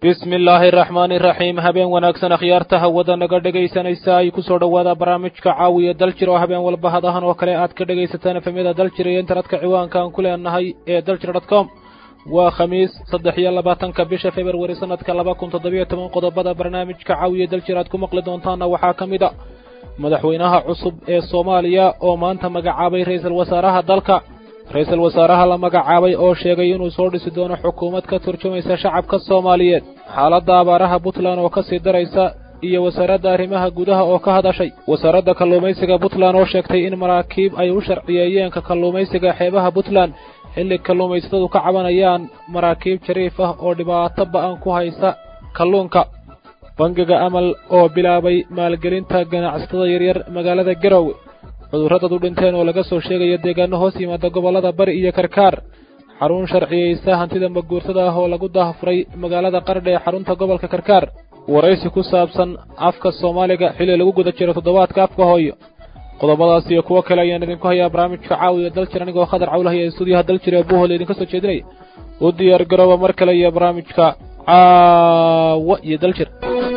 bismi illaahi araxmaani iraxiim habeen wanaagsan akhyaarta hawada naga dhegaysanaysa ay ku soo dhowaada barnaamijka caawiya daljir oo habeen walba hadahan oo kale aad ka dhegaysataan efemyada daljir iyo internetka ciwaanka aan ku leenahay ee daljir dot com waa khamiis saddex iyo labaatanka bisha februari sanadka laba kun toddobiyo toban qodobada barnaamijka caawiya daljir aad ku maqli doontaana waxaa ka mid a madaxweynaha cusub ee soomaaliya oo maanta magacaabay ra'iisul wasaaraha dalka ra-iisul wasaaraha la magacaabay oo sheegay inuu soo dhisi doono xukuumad ka turjumaysa shacabka soomaaliyeed xaaladda abaaraha puntland oo ka sii daraysa iyo wasaaradda arrimaha gudaha oo ka hadashay wasaaradda kalluumaysiga puntland oo sheegtay in maraakiib ay u sharciyeeyeenka kalluumaysiga xeebaha puntland xilli kalluumaysatadu ka cabanayaan maraakiib jariif ah oo dhibaato ba'an ku haysa kalluunka bangiga amal oo bilaabay maalgelinta ganacsatada yaryar magaalada garowe cudurradad u dhinteen oo laga soo sheegayo deegaano hoos yimaada gobollada bari iyo karkaar xarun sharciyeysa hantida maguurtada ah oo lagu daafuray magaalada qardha ee xarunta gobolka karkaar waraysi ku saabsan afka soomaaliga xilli lagu guda jiro toddobaadka afka hooyo qodobadaas iyo kuwo kale ayaan idinku hayaa barnaamijka caawiya daljir anigoo khadar cawlahaya ee stuudiyaha daljir ee buuhol idinka soo jeedinaya u diyaar garooba mar kale iyo barnaamijka caawa iyo daljir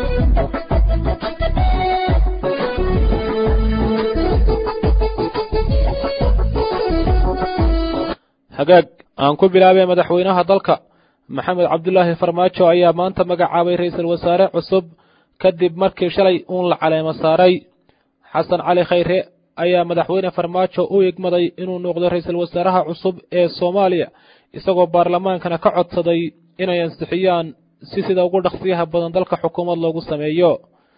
hagaag aan ku bilaabay madaxweynaha dalka maxamed cabdulaahi farmaajo ayaa maanta magacaabay ra'iisul wasaare cusub kadib markii shalay uun la caleemo saaray xasan cali khayre ayaa madaxweyne farmaajo u igmaday inuu noqdo ra'iisul wasaaraha cusub ee soomaaliya isagoo baarlamaankana ka codsaday inay ansixiyaan si sida ugu dhaqsiyaha badan dalka xukuumad loogu sameeyo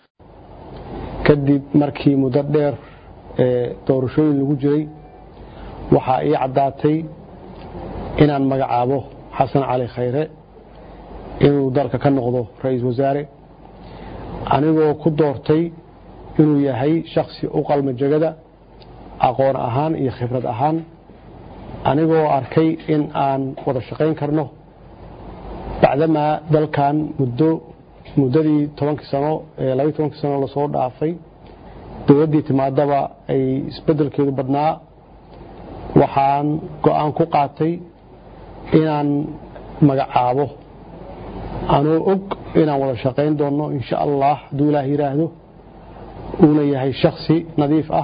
kadib markii muddo dheer ee doorashooyin lagu jiray waxaa ii caddaatay inaan magacaabo xasan cali khayre inuu dalka ka noqdo ra'iisul wasaare anigoo ku doortay inuu yahay shakhsi u qalma jegada aqoon ahaan iyo khibrad ahaan anigoo arkay in aan wada shaqayn karno bacdamaa dalkan muddo muddadii tobankii sano ee labaiy tobankii sano lasoo dhaafay dowladdii timaadaba ay isbeddelkeedu badnaa waxaan go'aan ku qaatay inaan magacaabo anoo og inaan wada shaqayn doonno insha allah hadduu ilaah yidhaahdo uuna yahay shaksi nadiif ah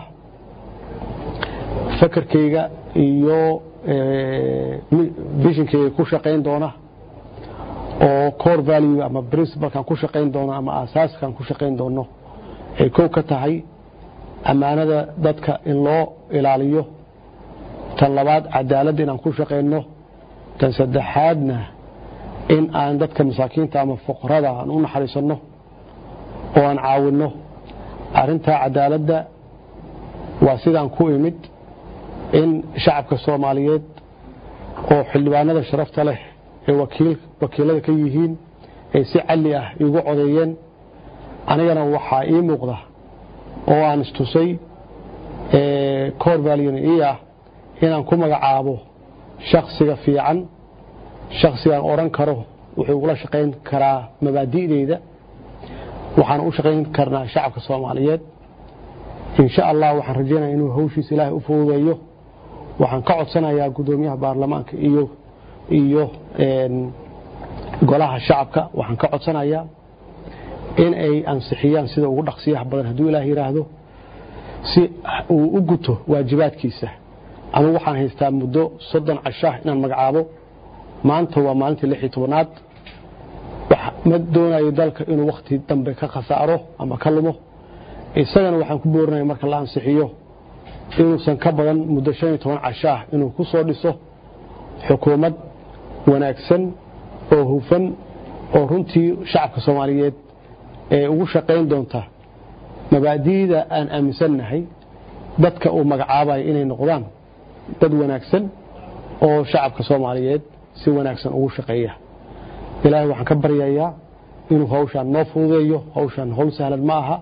fakarkayga iyo bishinkayga ku shaqayn doona oo core value ama principalkan ku shaqayn doono ama asaaskan ku shaqayn doono ay kow ka tahay ammaanada dadka in loo ilaaliyo tan labaad cadaaladda inaan ku shaqayno tan saddexaadna in aan dadka masaakiinta ama fuqarada aan u naxariisanno oo aan caawinno arrintaa cadaaladda waa sidaan ku imid in shacabka soomaaliyeed oo xildhibaanada sharafta leh ee wakiilada ka yihiin ay si calli ah iigu codeeyeen anigana waxaa ii muuqda oo aan istusay cor valyna ii ah inaan ku magacaabo shaksiga fiican shaksigaan odhan karo wuxuu ugula shaqayn karaa mabaadi'deyda waxaan u shaqayn karnaa shacabka soomaaliyeed insha allah waxaan rajaynaya inuu hawshiisa ilaahay u fududeeyo waxaan ka codsanayaa guddoomiyaha baarlamaanka iyo iyo golaha shacabka waxaan ka codsanayaa in ay ansixiyaan sida ugu dhaqsiyaha badan hadduu ilaah yidhaahdo si uu u guto waajibaadkiisa anugu waxaan haystaa muddo soddon cashaah inaan magacaabo maanta waa maalintii lix iyo tobanaad ma doonayo dalka inuu wakhti dambe ka khasaaro ama ka lumo isagana waxaan ku boorinaya marka la ansixiyo inuusan ka badan muddo shan iyo toban cashaah inuu ku soo dhiso xukuumad wanaagsan oo hufan oo runtii shacabka soomaaliyeed ee ugu shaqayn doonta mabaadi'da aan aaminsannahay dadka uu magacaabayo inay noqdaan dad wanaagsan oo shacabka soomaaliyeed si wanaagsan ugu shaqeeya ilaahay waxaan ka baryayaa inuu hawshaan noo fududeeyo hawshaan hawl sahlad ma aha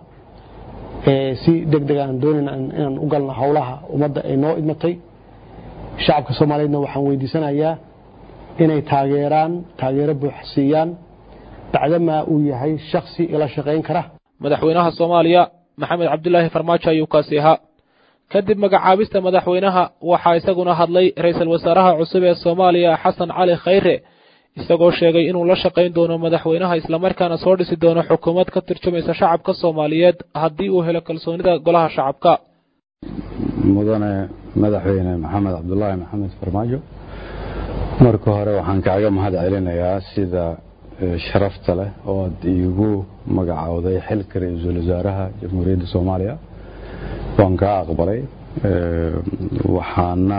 si deg deg aan doonayna inaan u galno howlaha ummadda ay noo idmatay shacabka soomaaliyeedna waxaan weydiisanayaa inay taageeraan taageero buuxsiiyaan bacdamaa uu yahay shaksi ila shaqayn kara madaxweynaha soomaaliya maxamed cabdulaahi farmaajo ayuu kaasi ahaa kadib magacaabista madaxweynaha waxaa isaguna hadlay ra'iisul wasaaraha cusub ee soomaaliya xasan cali khayre isagoo sheegay inuu la shaqayn doono madaxweynaha islamarkaana soo dhisi doono xukuumad ka turjumaysa shacabka soomaaliyeed haddii uu helo kalsoonida golaha shacabka mudane madaxweyne maxamed cabdulaahi maxamed farmaajo marka hore waxaan kaaga mahad celinayaa sida sharafta leh oo aad iigu magacowday xilka ra-iisul wasaaraha jamhuuriyadda soomaaliya waan kaa aqbalay waxaana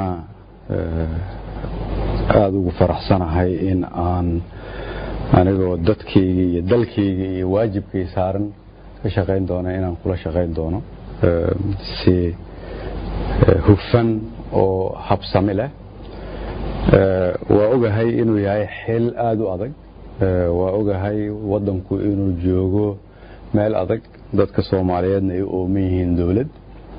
aada ugu faraxsanahay in aan anigoo dadkayga iyo dalkayga iyo waajibkay saaran ka shaqayn doono inaan kula shaqayn doono si hufan oo habsami leh waa ogahay inuu yahay xil aada u adag waa ogahay waddanku inuu joogo meel adag dadka soomaaliyeedna ay ooman yihiin dowlad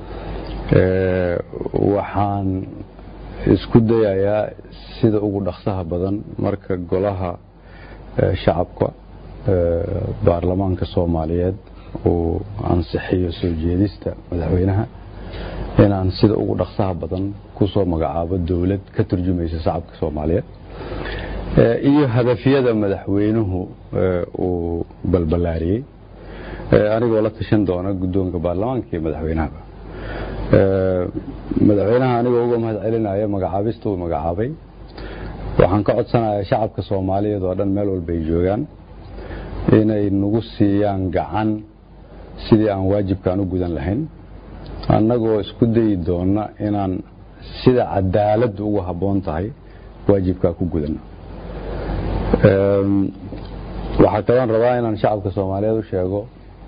waxaan isku dayayaa sida ugu dhaqsaha badan marka golaha shacabka baarlamaanka soomaaliyeed uu ansixiyo soo jeedista madaxweynaha inaan sida ugu dhaqsaha badan kusoo magacaabo dowlad ka turjumaysa shacabka soomaaliyeed iyo hadafyada madaxweynuhu uu balballaariyey anigoo la tashan doona guddoonka baarlamaanka iyo madaxweynahaba madaxweynaha anigoo uga mahad celinaya magacaabista uu magacaabay waxaan ka codsanayaa shacabka soomaaliyeed oo dhan meel walba ay joogaan inay nagu siiyaan gacan sidii aan waajibkaan u gudan lahayn annagoo isku dayi doona inaan sida cadaaladdu ugu habboon tahay waajibkaa ku gudanno waxaa kaloon rabaa inaan shacabka soomaaliyeed u sheego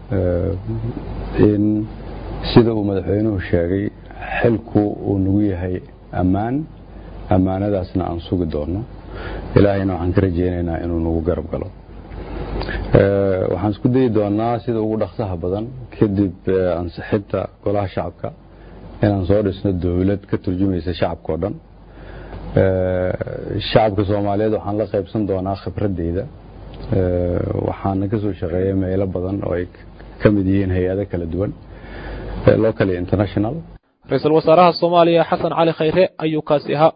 in sida uu madaxweynuhu sheegay xilku uu nagu yahay ammaan ammaanadaasna aan sugi doono ilaahayna waxaan ka rajaynaynaa inuu nagu garab galo waxaan isku dayi doonaa sida ugu dhaqsaha badan kadib ansixinta golaha shacabka inaan soo dhisno dowlad ka turjumaysa shacabka oo dhan shacabka soomaaliyeed waxaan la qaybsan doonaa khibradeyda waxaana ka soo shaqeeya meelo badan oo ay ka mid yihiin hay-ado kala duwan local international ra-iisul wasaaraha soomaaliya xasan cali khayre ayuu kaasi ahaa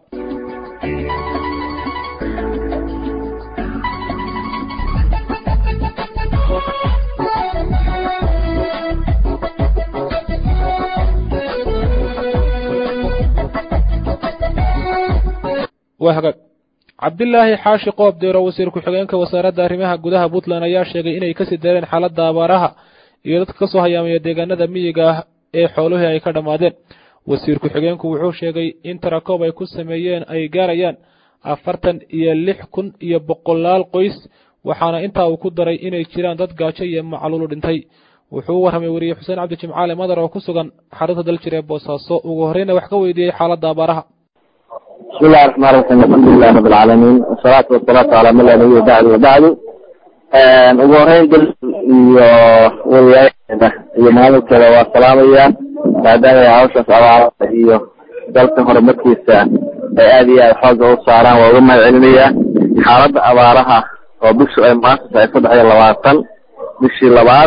waa hagaag cabdilaahi xaashi qoob deero wasiir ku-xigeenka wasaaradda arrimaha gudaha puntland ayaa sheegay inay kasii dareen xaaladda abaaraha iyo dadka ka soo hayaamaya deegaanada miyiga ah ee xooluhii ay ka dhammaadeen wasiir ku-xigeenku wuxuu sheegay in tarakoob ay ku sameeyeen ay gaarayaan afartan iyo lix kun iyo boqolaal qoys waxaana intaa uu ku daray inay jiraan dad gaajo iyo macluulu dhintay wuxuu u warramay weriye xuseen cabdi jimcaale madar oo ku sugan xarunta daljir ee boosaaso ugu horreyna wax ka weydiiyey xaaladda abaaraha بسم الله الرحمن الرحيم الحمد لله رب العالمين والصلاة والصلاة على من لا نبي بعد وبعد ugu horeyn dal iyo wariyaasheeda iyo maamulkeeda waa salaamaya maadaama ay hawshaas abaarada iyo dalka horumarkiisa ay aada iyo aada xooga u saaraan waa uga mahad celinaya xaaladda abaaraha oo bishu ay maanta tahay saddex iyo labaatan bishii labaad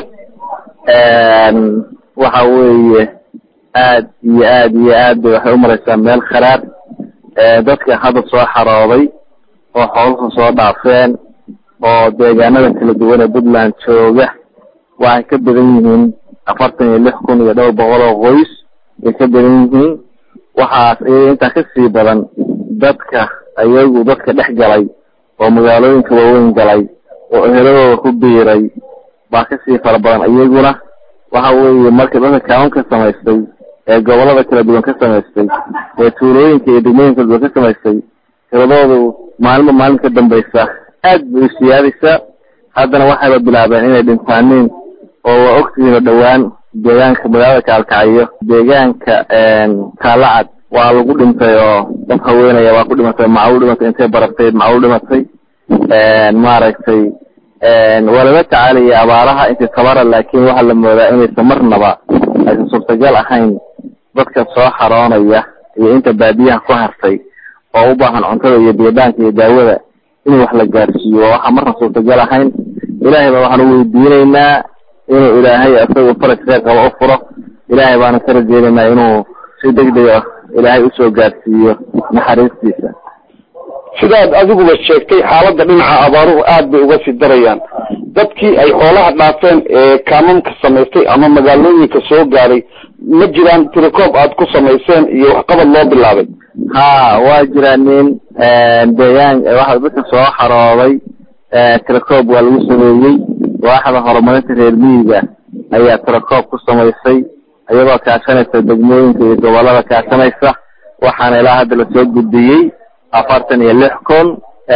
waxa weeye aad iyo aad iyo aad bay waxay umareysaa meel kharaar dadka hadda soo xarooday oo xooluhu soo dhaafeen oo deegaanada kala duwan ee puntland jooga waxay ka badan yihiin afartan iyo lix kun iyo dhowr boqol oo qoys ay ka badan yihiin waxaas iyaga intaa kasii badan dadka ayagu dadka dhex galay oo magaalooyinka waaweyn galay oo eheladooda ku biiray baa kasii fara badan iyaguna waxa weeye marka dadka kaawan ka samaystay ee gobolada kala duwan ka samaystay ee tuulooyinka iyo degmooyinka kala duwan ka samaystay tiradoodu maalinba maalin ka dambaysa aad bay u siyaadaysaa haddana waxayba bilaabeen inay dhintaaniin oo waa ogtihiino dhowaan deegaanka magaalada kaalkacayo deegaanka kaalacad waa lagu dhintay oo dad haweenaya waa ku dhimatay maclu dhimatay intay baragtay maclu dhimatay maaragtay waa lala tacaalaya abaaraha intii tabara laakiin waxaa la moodaa inaysan marnaba aysan suurtagal ahayn dadka soo xaroonaya iyo inta baadiyaha ku hartay oo u baahan cuntada iyo biyabaanka iyo daawada in wax la gaarsiiyo waa waxaa marna suurtagal ahayn ilaahay baa waxaan u weydiinaynaa inuu ilaahay isagu faraj kheyr qaba u furo ilaahay baana ka rajeynaynaa inuu si deg dega ilaahay usoo gaarsiiyo naxariistiisa sidaad adiguba sheegtay xaaladda dhinaca abaaruhu aad bay uga sii darayaan dadkii ay xoolaha dhaafeen ee kaamamka samaystay ama magaalooyinka soo gaaray ma jiraan tirikoob aad ku samayseen iyo waxqabad loo bilaabay ha waa jiraa nin deegaan waxa dadka soo xarooday tirakoob waa lagu sameeyey waaxda horumarinta reer miyiga ayaa tirakoob ku samaysay iyadoo kaashanaysa degmooyinka iyo gobolada kaashanaysa waxaana ilaa hadda lasoo gudbiyey afartan iyo lix kun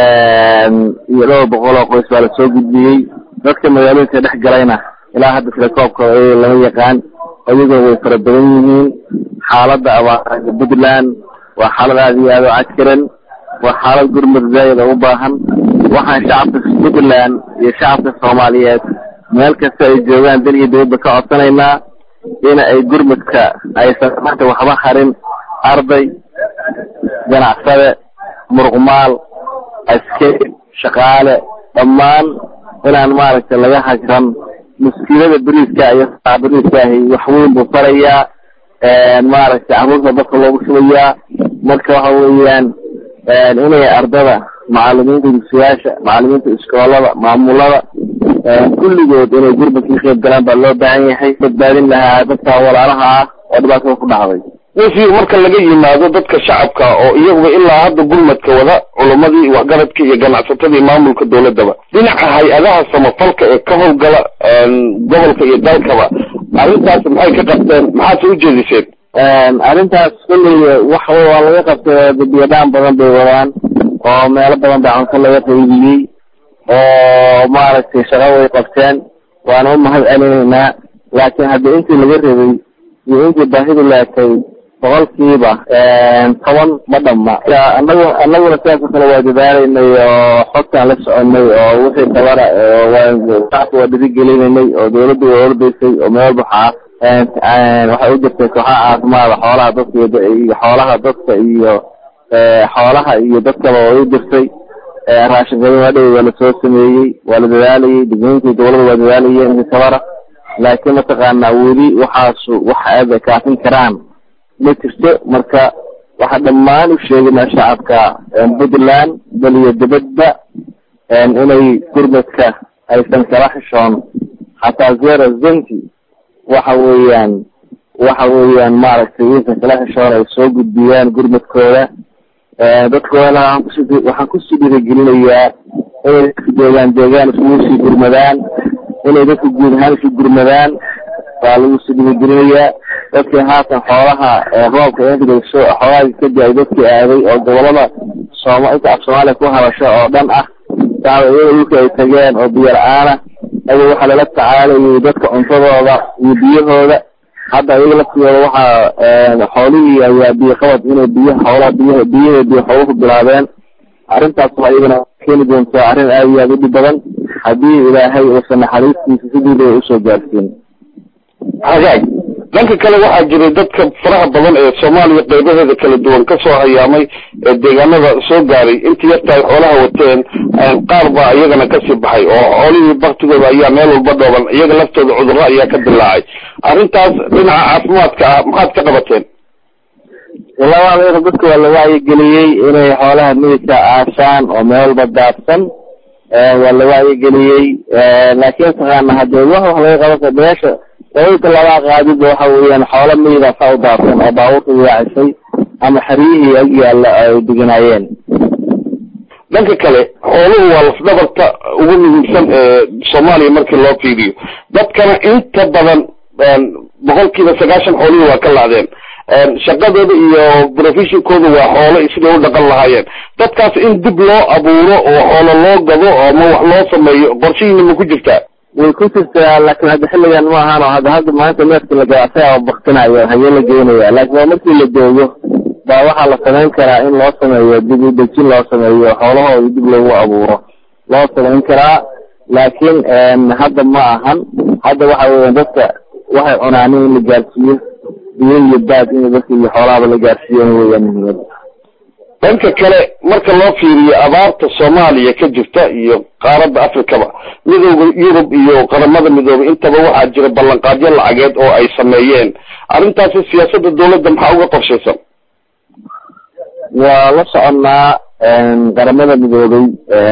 iyo dhowr boqol oo qoys baa lasoo gudbiyey dadka magaalooyinka dhex galayna ilaa hadda tilakoobka lama yaqaan iyagoo way fara badan yihiin xaaladda abaarada puntland waa xaalad aada iyo aada u cakiran waa xaalad gurmud zaayid oo u baahan waxaan shacabka puntland iyo shacabka soomaaliyeed meel kasta ay joogaan dal iyo dibadba ka codsanaynaa in ay gurmudka aysan marka waxba harin arday ganacsade muruqmaal askari shaqaale dhammaan inaan maaragtay laga hajran muskiilada beriiska iyo beriiskaahi wax weyn buu farayaa maaragtay carruurta dadka loogu shubayaa marka waxa weeyaan inay ardada macalimiinta dugsiyaasha macalimiinta iskoolada maamulada kulligood inay gurmadka ka qayb galaan baa loo baahan yahay badbaadin lahaa dadka walaalaha ah oo dhibaatada ku dhacday wasiir marka laga yimaado dadka shacabka oo iyaguba ilaa hadda gurmadka wada culamadii waxgaradka iyo ganacsatadii maamulka dowladaba dhinaca hay-adaha samafalka ee ka howlgala gobolka iyo dalkaba arrintaas maxay ka qabteen maxaase ujeediseen arrintaas kulley wax waa laga qabtay biyadhaan badan bay wadaan oo meelo badan baa cunto laga qaybiyey oo maaragtay shaqo way qabteen waana u mahad celinaynaa laakiin haddii intii laga rabay iyo intii baahidu laatay boqolkiiba toban ma dhamma anagu anaguna sidaas oo kale waa dadaalaynay oo xogtaan la soconay oo wixii dabara shacabka waa dhirigelinaynay oo dawladda waa ordaysay oo meel waxaa waxay u jirtay kooxaha caafimaada xoolaha dadka iyo xoolaha dadka iyo xoolaha iyo dadkaba way u jirtay raashinkada waadhow waa lasoo sameeyey waa la dadaalayay degmooyinkii gobolada waa dadaalayeen intii tabara laakiin mataqaanaa weli waxaasu wax aada kaafin karaan ma jirto marka waxaa dhammaan u sheegaynaa shacabka puntland bal iyo dibadba inay gurmadka aysan kala xishoon xataa zero zenti waxa weeyaan waxa weeyaan maaragtay aysan kala xishoon ay soo gudbiyaan gurmadkooda dadkooda waxaan kusii dhiirigelinayaa inay deegaan deegaan iskugu sii gurmadaan inay dadka guud ahaan isu gurmadaan baa lagu sii dhiirigelinayaa dadkii haatan xoolaha roobka inso xoolaha ka da-ay dadkii aaday oo gobolada sooma inta af soomaaliya ku hadasho oo dhan ah saaba iyada dhulka ay tageen oo biyo la-aana aya waxaa lala tacaalayay dadka cuntadooda iyo biyahooda hadda iyaga laftiyooda waxaa xoolihii ayaa biyo qabad inay biyaha xoolaha biyaha biyaha biyo xooluhu bilaabeen arrintaas waa iyadana keeni doontaa arrin aada iyo aada u dhib badan haddii ilaahay uusan naxariistiisa sidii bay usoo gaarsiin hagaag dhanka kale waxaa jiray dadka faraha badan ee soomaaliya qaybaheeda kala duwan kasoo hayaamay ee deegaanada soo gaaray intii yarta ay xoolaha wateen qaar baa iyagana kasii baxay oo xoolihii baktigooda ayaa meel walba dhooban iyaga laftooda cudurro ayaa ka dilaacay arrintaas dhinaca caafimaadka ah maxaad ka qabateen ilaa dadka waa la wacyigeliyey inay xoolaha mididka aashaan oo meel walba daadsan waa la wacyigeliyey laakiin taqaana hadee wax wax laga qaban kara meesha dalalka labaa qaadiba waxa weeyaan xoolo miyida saa u daadsan oo baabuurta yaacisay ama xeryihii ag yaalla ay deganaayeen dhanka kale xooluhu waa lafdhabarta ugu muhiimsan ee soomaaliya markii loo fiiriyo dadkana inta badan boqolkiiba sagaashan xoolihii waa ka laadeen shaqadooda iyo professionkooda waa xoolo siday u dhaqan lahaayeen dadkaas in dib loo abuuro oo xoolo loo gado ama wax loo sameeyo qorshihiina ma ku jirtaa way ku jirtaa laakiin hadda xilligan ma ahaan oo hadda hadda maanta neefka la gadacsaya baktinayo hagee la geynaya laakiin waa markii la joogo baa waxaa la samayn karaa in loo sameeyo dib u dejin loo sameeyo xoolahooda dib loogu abuuro loo samayn karaa laakiin hadda ma ahan hadda waxa weeyaan dadka waxay cunaanin in la gaarsiiyo biyo iyo baad in dadka iyo xoolahaba la gaarsiiyo weeyaan muhiimada dhanka kale marka loo fiiriyo abaarta soomaaliya ka jirta iyo qaaradda afrikaba midooda yurub iyo qaramada midoobay intaba waxaa jira ballanqaadyo lacageed oo ay sameeyeen arrintaasi siyaasadda dawladda maxaa uga qorshaysan waa la soconnaa qaramada midoobay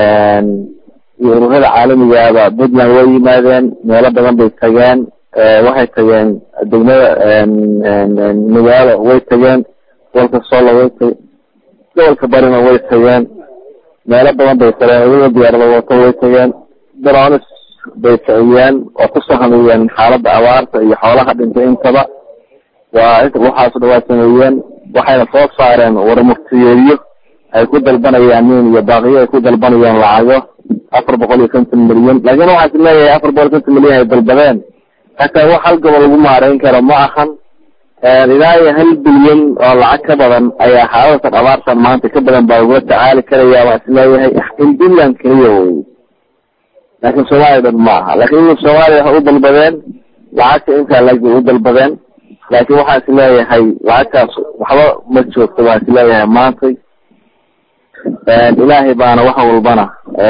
iyo ururada caalamigaaba puntland way yimaadeen meelo badan bay tageen waxay tageen degmada magaalo way tageen gobolka solo way tageen gobolka barina way tageen meelo badan bay tageen iyagoo diyaarada wato way tageen dronis bay kiciyeen oo kusoo hameeyeen xaaladda abaarta iyo xoolaha dhintay intaba waa waxaaso dhan waa sameeyeen waxayna soo saareen warmurtiyeedyo ay ku dalbanayaan nin iyo baaqiyo ay ku dalbanayaan lacago afar boqol iyo konton milyan laakiin waxaa is leeyahay afar boqol iyo konton milyan ay dalbadeen hataa wax hal gobol lagu maareyn karo ma ahan ilaa iyo hal bilyan oo lacag ka badan ayaa xaaladatan abaartan maanta ka badan baa lagula tacaali karaya waa is leeyahay in puntland keliya wey laakiin soomaaliya dhan ma aha laakiin soomaaliya waxay u dalbadeen lacagta intaa lag bay u dalbadeen laakiin waxaa is leeyahay lacagtaas waxba ma joogto baa is leeyahay maantay ilaahay baana wax walbana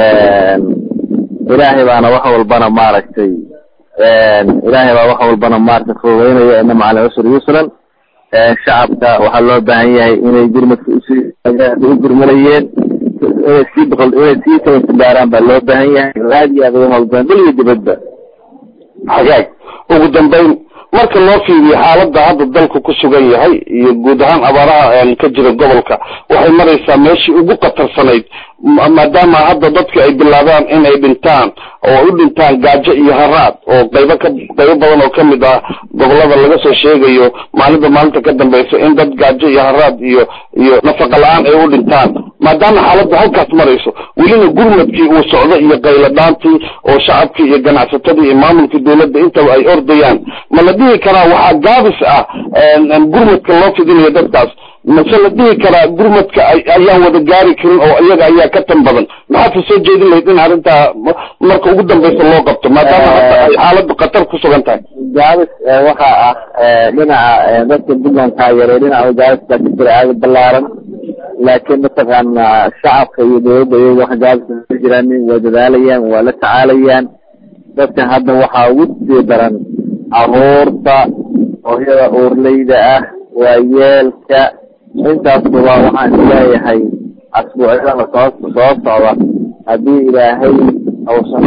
ilaahay baana wax walbana maaragtay ilaahay baa wax walbana maaragtay fududeynaya ina macala cusri yusran shacabka waxaa loo baahan yahay inay gurmadka usii u gurmanayeen inay sii boqol inay sii tabasabaaraan baa loo baahan yahay aad iyo aad uga hawlbaan dal iyo dibadba xagaag ugu dambayn marka loo fiiriyo xaaladda hadda dalku ku sugan yahay iyo guud ahaan abaaraha ka jira gobolka waxay maraysaa meeshii ugu khatarsanayd maadaama hadda dadka ay bilaabaan in ay dhintaan oo u dhintaan gaajo iyo haraad oo qaybo ka qaybo badan oo kamid ah gobolada laga soo sheegayo maalinta maalinta ka dambaysa in dad gaajo iyo haraad iyo iyo nafaqa la-aan ay u dhintaan maadaama xaaladda halkaas marayso welina gurmadkii uu socdo iyo qayladhaantii oo shacabkii iyo ganacsatadii iyo maamulkii dawladda intaba ay ordayaan ma la dhihi karaa waxaa gaabis ah gurmadka loo fidinayo dadkaas mase la dhihi karaa gurmadka ayaan wada gaari karin oo iyaga ayaa ka tan badan maxaad ka soo jeedin lahayd in arrintaa marka ugu dambaysa loo qabto maadaama hadda ay xaaladdu khatar ku sugan tahay gaabis waxaa ah dhinaca dadka puntland taageeray dhinaca gaabis baa ka jira aada balaaran laakiin mataqaana shacabka iyo dawladda iyaga wax gaabis ka jiraanin waa dadaalayaan waa la tacaalayaan dadka hadda waxaa ugu sii daran caruurta hooyada uurleyda ah waa yeelka intaasba waxaan isleeyahay asbuucyada soo soo socda haddii ilaahay ausan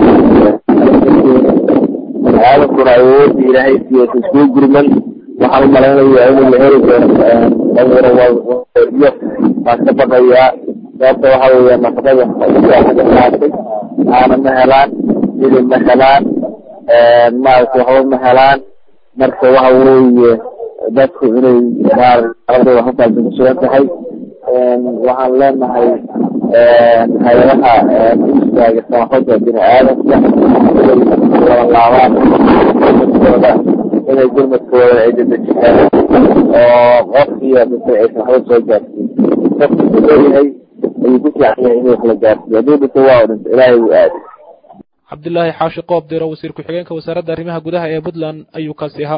aadankuna awoodda ilaahay siiyo iskuu gurman waxaan umalaynaya in la heli doono dhalinyaro baan ka baqayaa sababta waxa weeya nafaqada qaatay aana ma helaan hilib ma helaan maaragta waxba ma helaan marka waxa weeye dadku inay maaragtay halkaas ku sugan tahay waxaan leenahay hay-adaha istaaga samafalka bini aadamka inay wada laabaan gurmadkooda inay gurmadkooda ay dedejiyaan oo qofkiiyo dhintay aysan waxba soo gaarsiin qofku ku leeyahay ayuu ku fiican yahay in wax la gaarsiiyo hadduu dhinto waa u dhinto ilaahay wuu aaday cabdilaahi xaashi qoob diro wasiir ku-xigeenka wasaaradda arrimaha gudaha ee puntland ayuu kaasi ahaa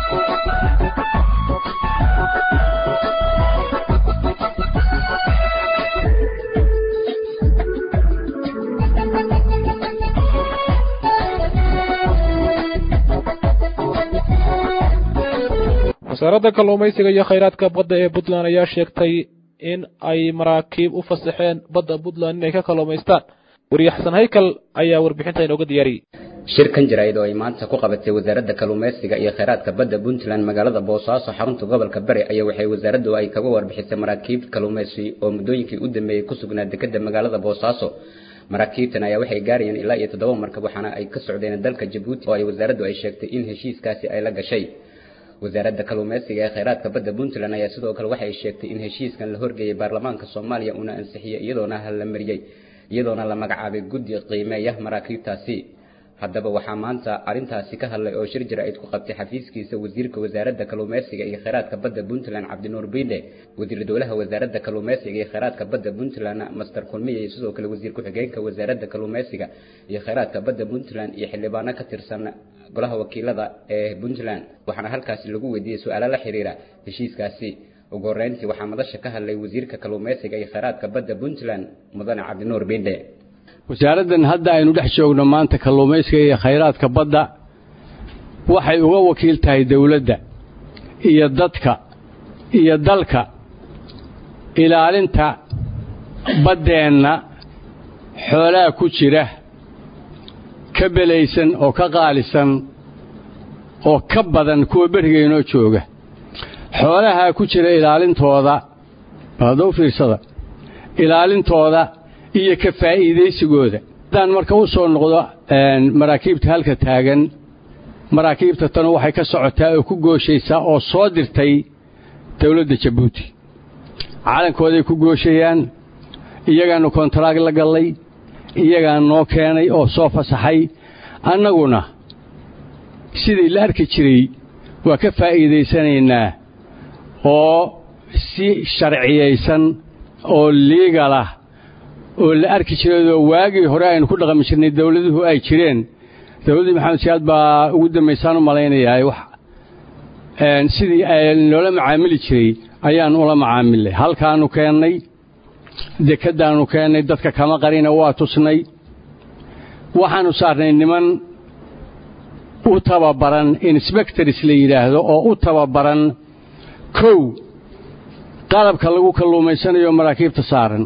wasaaradda kalluumaysiga iyo khayraadka badda ee puntland ayaa sheegtay in ay maraakiib u fasaxeen badda puntland inay ka kalluumaystaan weriye xasan haykal ayaa warbixinta inooga diyaariyey shirkan jaraa'id oo ay maanta ku qabatay wasaaradda kalluumaysiga iyo khayraadka badda puntland magaalada boosaaso xarunta gobolka bari ayaa waxay wasaaraddu ay kaga warbixisay maraakiib kalluumaysi oo muddooyinkii u dambeeyey ku sugnaa dekedda magaalada boosaaso maraakiibtan ayaa waxay gaarayeen ilaa iyo toddoba markab waxaana ay ka socdeen dalka jabuuti oo ay wasaaraddu ay sheegtay in heshiiskaasi ay la gashay wasaaradda kalluumaysiga ee khayraadka badda puntland ayaa sidoo kale waxay sheegtay in heshiiskan la horgeeyey baarlamaanka soomaaliya uuna ansixiyey iyadoona la mariyey iyadoona la magacaabay guddi qiimeeya maraakiibtaasi haddaba waxaa maanta arrintaasi ka hadlay oo shir jaraa'id ku qabtay xafiiskiisa wasiirka wasaaradda kalluumaysiga iyo khayraadka badda puntland cabdinuur biidhe wasiir dowlaha wasaaradda kalluumaysiga iyo khayraadka badda puntland master kulmiye iyo sidoo kale wasiir ku-xigeenka wasaaradda kalluumaysiga iyo khayraadka badda puntland iyo xildhibaano ka tirsan golaha wakiilada ee puntland waxaana halkaasi lagu weydiiyey su-aalo la xiriira heshiiskaasi ugu horreyntii waxaa madasha ka hadlay wasiirka kalluumaysiga iyo khayraadka badda puntland mudane cabdinuur biidhe wasaaraddan hadda aynu dhex joogno maanta kalluumaysiga iyo khayraadka badda waxay uga wakiil tahay dowladda iyo dadka iyo dalka ilaalinta baddeenna xoolaha ku jira ka belaysan oo ka qaalisan oo ka badan kuwa berigaynoo jooga xoolahaa ku jira ilaalintooda haddau fiirsada ilaalintooda iyo ka faa'iidaysigooda haddaan marka u soo noqdo maraakiibta halka taagan maraakiibta tanu waxay ka socotaa oo ku gooshaysaa oo soo dirtay dawladda jabuuti calankooday ku gooshayaan iyagaannu kontaraag la gallay iyagaa noo keenay oo soo fasaxay annaguna sidii la arki jiray waa ka faa'iidaysanaynaa oo si sharciyaysan oo liigalah oo la arki jirayoo waagii hore aynu ku dhaqmi jirnay dawladuhu ay jireen dawladdii maxamed siyaad baa ugu dambaysaan u malaynayaa wax sidii loola macaamili jiray ayaan ula macaamilnay halkaannu keennay dekeddaannu keennay dadka kama qarina waa tusnay waxaannu saarnay niman u tababaran insbectors la yidhaahdo oo u tababaran kow qalabka lagu kalluumaysanayo maraakiibta saaran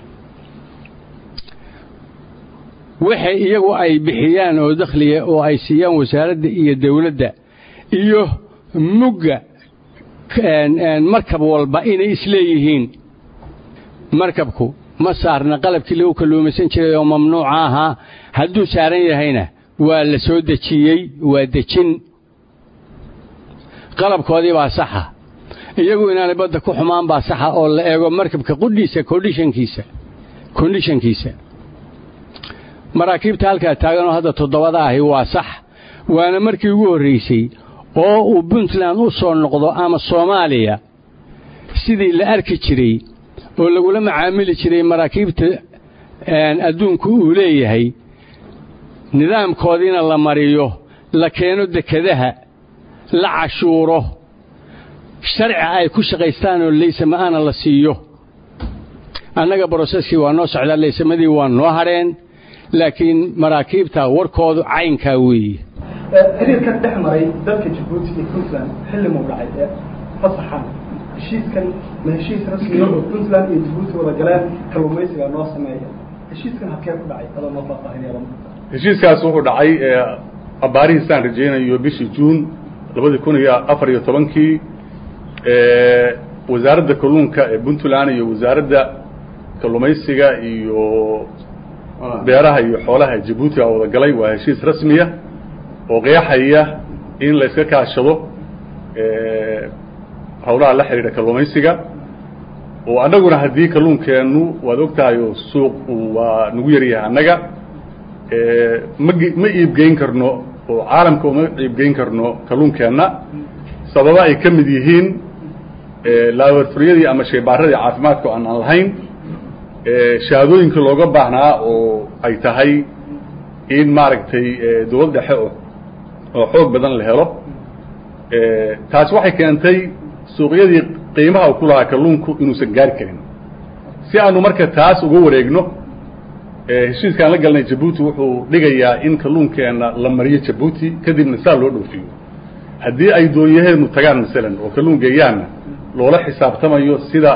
waxay iyagu ay bixiyaan oo dakhliga oo ay siiyaan wasaaradda iyo dawladda iyo mugga markab walba inay isleeyihiin markabku ma saarna qalabkii lagu kalluumaysan jiray oo mamnuuca ahaa hadduu saaran yahayna waa la soo dejiyey waa dejin qalabkoodii baa saxa iyagu inaanay badda ku xumaan baa saxa oo la eego markabka qudhiisa kondhishankiisa kondhishankiisa maraakiibta halkaa taaganoo hadda toddobada ahi waa sax waana markii ugu horraysay oo uu puntland u soo noqdo ama soomaaliya sidii la arki jiray oo lagula macaamili jiray maraakiibta adduunku uu leeyahay nidaamkoodiina la mariyo la keeno dekedaha la cashuuro sharci ay ku shaqaystaan oo laysama'aana la siiyo annaga broseskii waa noo socdaa laysamadii waa noo hadheen laakiin maraakiibta warkoodu caynkaa weeye xiriirka dhex maray dalka jabuuti iyo puntland xilli muu dhacay ee fasaxan heshiiskan ma heshiis rasmiya oo puntland iyo jabuuti wada galeen kalluumaysiga noo sameeya heshiiskan halkee ku dhacay adoo noo faahfaahinaya heshiiskaas wuxuu dhacay abbaarihiisaan rajaynayo bishii juun labadii kun iyo afar iyo tobankii wasaaradda kalluunka ee puntland iyo wasaaradda kalluumaysiga iyo beeraha iyo xoolaha jabuuti aa wada galay waa heshiis rasmiya oo qeexaya in la iska kaashado hawlaha la xidhiidha kalluumaysiga oo annaguna haddii kalluunkeennu waad og tahay oo suuq waa nagu yaryahay annaga ma ma iibgeyn karno oo caalamka uma iibgeyn karno kalluunkeenna sababa ay ka mid yihiin laabarfuryadii ama sheebaaradii caafimaadka aan aan lahayn shahaadooyinkii looga baahnaa oo ay tahay in maaragtay dawlad dhexe oo oo xoog badan la helo taas waxay keentay suuqyadii qiimaha uu ku lahaa kalluunku inuusan gaari karin si aanu marka taas uga wareegno heshiiskaan la galnay jabuuti wuxuu dhigayaa in kalluunkeenna la mariyo jabuuti kadibna saa loo dhoofiyo haddii ay doonyaheenu tagaan masalan oo kalluun geeyaanna loola xisaabtamayo sida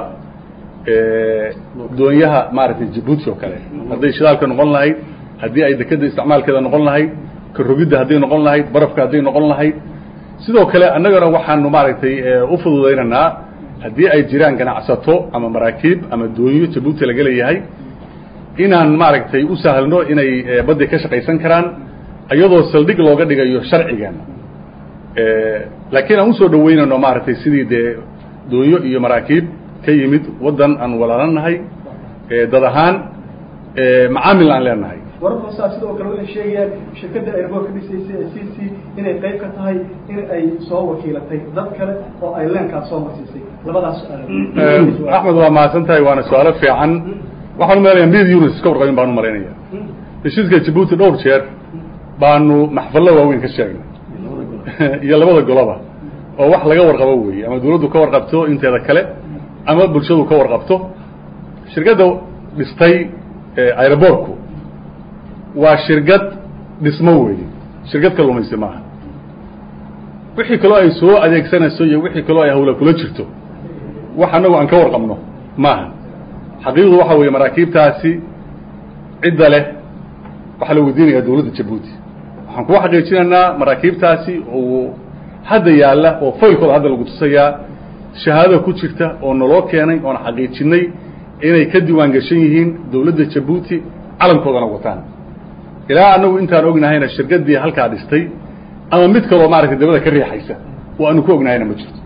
doonyaha maaragtay jabuuti oo kale hadday shidaalka noqon lahayd haddii ay dekeda isticmaalkeeda noqon lahayd karogidda hadday noqon lahayd barafka hadday noqon lahayd sidoo kale annagana waxaanu maaragtay u fududaynaynaa haddii ay jiraan ganacsato ama maraakiib ama doonyo jabuuti laga leeyahay inaan maaragtay u sahlno inay baddi ka shaqaysan karaan iyadoo saldhig looga dhigayo sharcigeena laakiin aan usoo dhaweynayno maaragtay sidii dee doonyo iyo maraakiib ka yimid waddan aan walaalanahay dad ahaan macaamil aan leenahay wararka hoosaa sidoo kale waxay sheegayaan shirkadda airboor ka dhisaysay ee c c inay qayb ka tahay in ay soo wakiilatay dad kale oo ay leenkaas soo marsiisay labadaas axmed waa mahadsan tahay waana su-aalo fiican waxaan u malaynayaa mid unis iska warqabin baan u malaynaya heshiiska jabuuti dhowr jeer baanu maxfallo waaweyn ka sheegnay iyo labada goloba oo wax laga warqabo weeye ama dawladdu ka warqabto inteeda kale ama bulshadu ka warqabto shirkadda dhistay aeroboortku waa shirkad dhismo weeye shirkad kalluumaysi maaha wixii kaloo ay soo adeegsanayso iyo wixii kaloo ay hawla kula jirto wax annagu aan ka warqabno maaha xaqiiqdu waxa weeye maraakiibtaasi cidda leh waxaa la weydiinayaa dowladda jabuuti waxaan kuwa xaqiijinaynaa maraakiibtaasi oo hadda yaalla oo faylkooda hadda lagu tusayaa shahaadada ku jirta oo naloo keenay oon xaqiijinay inay ka diiwaan gashan yihiin dowladda jabuuti calankoodana wataan ilaa annagu intaan ognahayna shirkaddii halkaa dhistay ama mid kaloo maaragtay dabada ka riixaysa oo aanu ku ognahayna ma jirto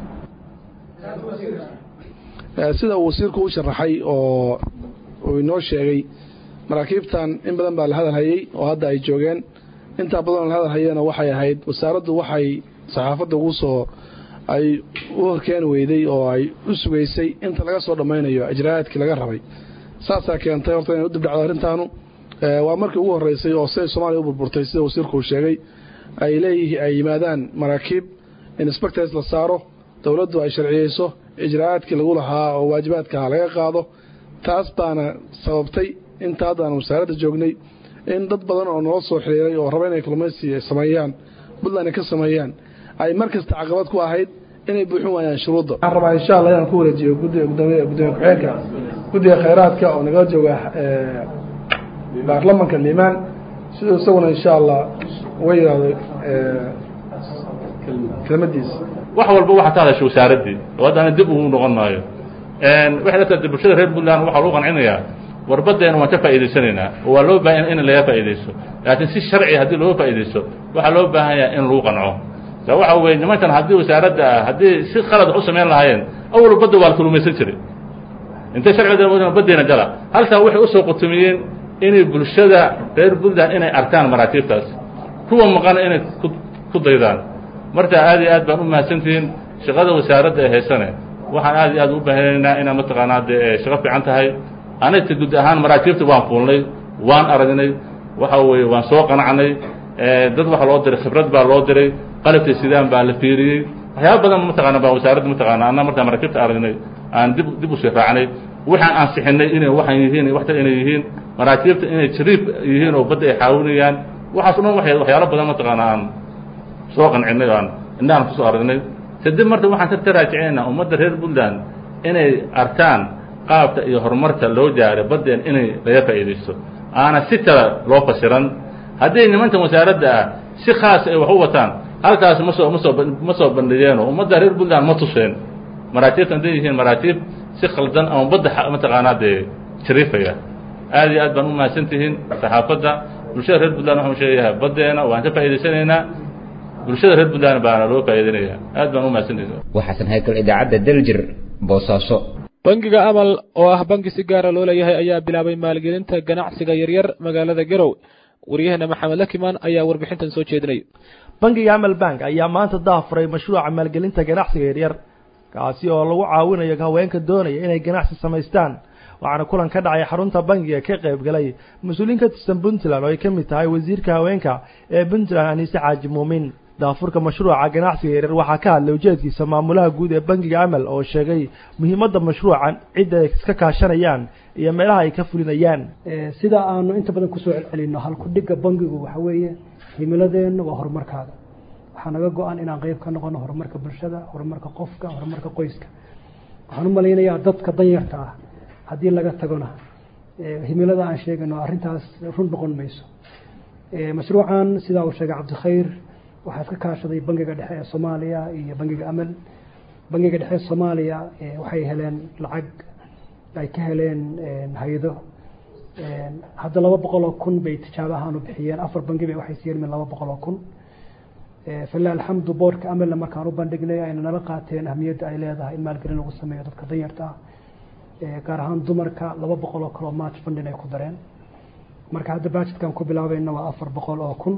sida uu wasiirku u sharaxay oo uu inoo sheegay maraakiibtan in badan baa la hadal hayey oo hadda ay joogeen intaa badanoo la hadal hayena waxay ahayd wasaaraddu waxay saxaafadda ugu soo ay u horkeeni weyday oo ay u sugaysay inta laga soo dhammaynayo ijraayaadkii laga rabay saasaa keentay horta inay u dibdhacdo arrintaanu waa markii ugu horreysay oo siday soomaaliya u burburtay sida wasiirku uu sheegay ay leeyihiin ay yimaadaan maraakiib inspectors la saaro dowladdu ay sharciyeyso ijraayaadkii lagu lahaa oo waajibaadkaha laga qaado taas baana sababtay inta haddaan wasaaradda joognay in dad badan oo noo soo xiriiray oo raba inay kalluumaysi sameeyaan puntland ay ka sameeyaan ay mar kasta caqabad ku ahayd inay buuxin waayaan shuruudda waxaan rabaa insha allah inaan ku wareejiyo guddiga gudoomiye gudoomiye ku-xigeenka guddiga khayraadka oo nagala jooga baarlamanka liimaan siduu isaguna insha allah uga yidhaahdo kelmadiisa wax walba waxaa ka hadasha wasaaraddii oo haddana dib ugu noqon maayo waxay la tahay bulshada reer puntland waxaa lagu qancinayaa warbaddeena waan ka faa'iidaysanaynaa oo waa loo baahan in laga faa'iidaysto laakiin si sharci haddii looga faa'iidaysto waxaa loo baahan yahay in lagu qanco sa waxa weeye nimankan haddii wasaaradda ah haddii si qalad u samayn lahaayeen awal badda waa la kalumaysan jiray intay sharciga baddeena gala halkaa waxay usoo qutumiyeen inay bulshada reer puntland inay arkaan maraakiibtaas kuwa maqana inay ku daydaan marka aad iyo aad baan u mahadsantihiin shaqada wasaaradda ee haysane waxaan aad iyo aad u baahanaynaa inaa mataqaanaa dee shaqo fiican tahay anagta guud ahaan maraakiibta waan fuulnay waan aragnay waxa weeye waan soo qanacnay dad waxa loo diray khibrad baa loo diray qalabka sidaan baa la fiiriyey waxyaaba badan mataqaana baa wasaaradda mataqaana anna markaa maraakiibta aragnay aan dib dib usii raacnay waxaan ansixinay inay waxaan yihiin waxtar inay yihiin maraakiibta inay jariib yihiin oo badda ay caawinayaan waxaas o dhan waxay waxyaalo badan mataqaana aan soo qancinay oo aan indhahan kusoo aragnay kadib marta waxaan ka taraajicinaynaa ummadda reer puntland inay arkaan qaabka iyo horumarka loo jaaray baddeen inay laga faa'iidaysto aana si kale loo fasiran haddii nimankan wasaaradda ah si khaas ay wax u wataan halkaas ma soo ma soo ma soo bandhigeenoo ummadda reer puntland ma tuseen maraakiibta hadday yihiin maraakiib si khaldan ama badda mataqaanaa dee jariifaya aad iyo aad baan u mahadsan tihiin saxaafadda bulshada reer puntland waxaan sheegayaa baddeena waan ka faa'iidaysanaynaa bulshada reer puntland baana loo faa'iidaynaya aad baan u mahadsantihiin waxaasan haykal idaacadda daljir boosaaso bangiga amal oo ah bangi si gaara loo leeyahay ayaa bilaabay maalgelinta ganacsiga yaryar magaalada garow waryaheena maxamed lakimaan ayaa warbixintan soo jeedinay bangiga amal bank ayaa maanta daafuray mashruuca maalgelinta ganacsiga yaryar kaasi oo lagu caawinayo haweenka doonaya inay ganacsi samaystaan waxaana kulan ka dhacay xarunta bangiga ka qayb galay mas-uuliin ka tirsan puntland oo ay ka mid tahay wasiirka haweenka ee puntland aniise xaaji muumin daafurka mashruuca ganacsiga yaryar waxaa ka hadlay ujeedkiisa maamulaha guud ee bangiga amal oo sheegay muhiimadda mashruucan cidda ay iska kaashanayaan iyo meelaha ay ka fulinayaan sida aanu inta badan kusoo celcelino halkudhiga bangigu waxa weeye himiladeenna waa horumarkaada waxaa naga go-an inaan qeyb ka noqono horumarka bulshada horumarka qofka horumarka qoyska waxaan u malaynayaa dadka danyarta ah haddii laga tagona himilada aan sheegano arrintaas run noqon mayso mashruucan sidaa uu sheegay cabdikhayr waxaa iska kaashaday bangiga dhexe ee soomaaliya iyo bangiga amal bangiga dhexe ee soomaaliya waxay heleen lacag ay ka heleen hay-ado hadda laba boqol oo kun bay tijaabo ahaan u bixiyeen afar bangi bay waxay siiyeen min laba boqol oo kun falilah alxamdu boorka amalna markaan u bandhignay ayna nala qaateen ahmiyadda ay leedahay in maalgelin lagu sameeyo dadka danyarta ah gaar ahaan dumarka laba boqol oo kale oo march fundin ay ku dareen marka hadda bajetkan ku bilaabayna waa afar boqol oo kun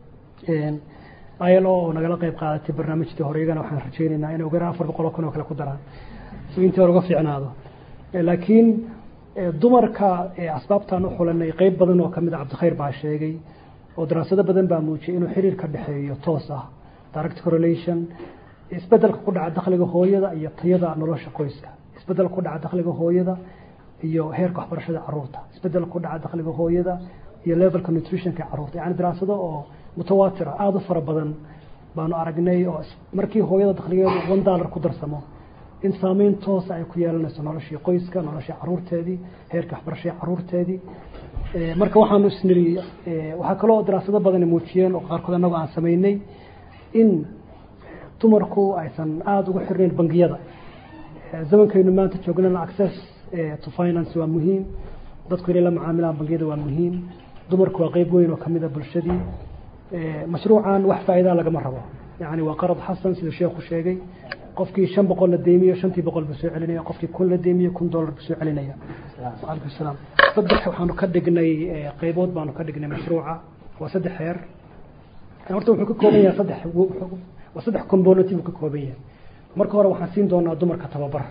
ilo oo nagala qeyb qaadatay barnaamijtii hore iyagana waxaan rajeynaynaa inay ugaraan afar boqol oo kun oo kale ku daraan si intii hore uga fiicnaado laakiin dumarka asbaabtaan u xulanay qeyb badan oo kamid a cabdikhayr baa sheegay oo daraasado badan baa muujiyay inuu xiriir ka dhexeeyo toos ah direct correlation isbedelka ku dhaca dakhliga hooyada iyo tayada nolosha qoyska isbedel ku dhaca dakhliga hooyada iyo heerka waxbarashada caruurta isbedel ku dhaca dakhliga hooyada iyo levelka nutritionka caruurta yani daraasado oo mutawaatira aada u fara badan baanu aragnay oo markii hooyada dakhligeedu one dollar ku darsamo in saameyn toosa ay ku yeelanayso noloshii qoyska noloshii caruurteedii heerka waxbarashadii caruurteedii marka waxaanu isniri waxaa kaloo daraasado badani muujiyeen oo qaarkood annagu aan samaynay in dumarku aysan aada ugu xirnayn bangiyada zamankaynu maanta joognana access to finance waa muhiim dadku inay la macaamilaan bangiyada waa muhiim dumarku waa qeyb weyn oo kamid a bulshadii mashruucan wax faa'iidaa lagama rabo yani waa qarad xasan siduu sheekhu sheegay qofkii shan boqol la deemiyo shantii boqol buu soo celinaya qofkii kun la deemiyo kun dollar buu soo celinaya waalaikum salaam saddex waxaanu ka dhignay qeybood baanu ka dhignay mashruuca waa saddex heer horta wuxuu ka kooban yahay saddex waa saddex component buu ka kooban yahay marka hore waxaan siin doonaa dumarka tababar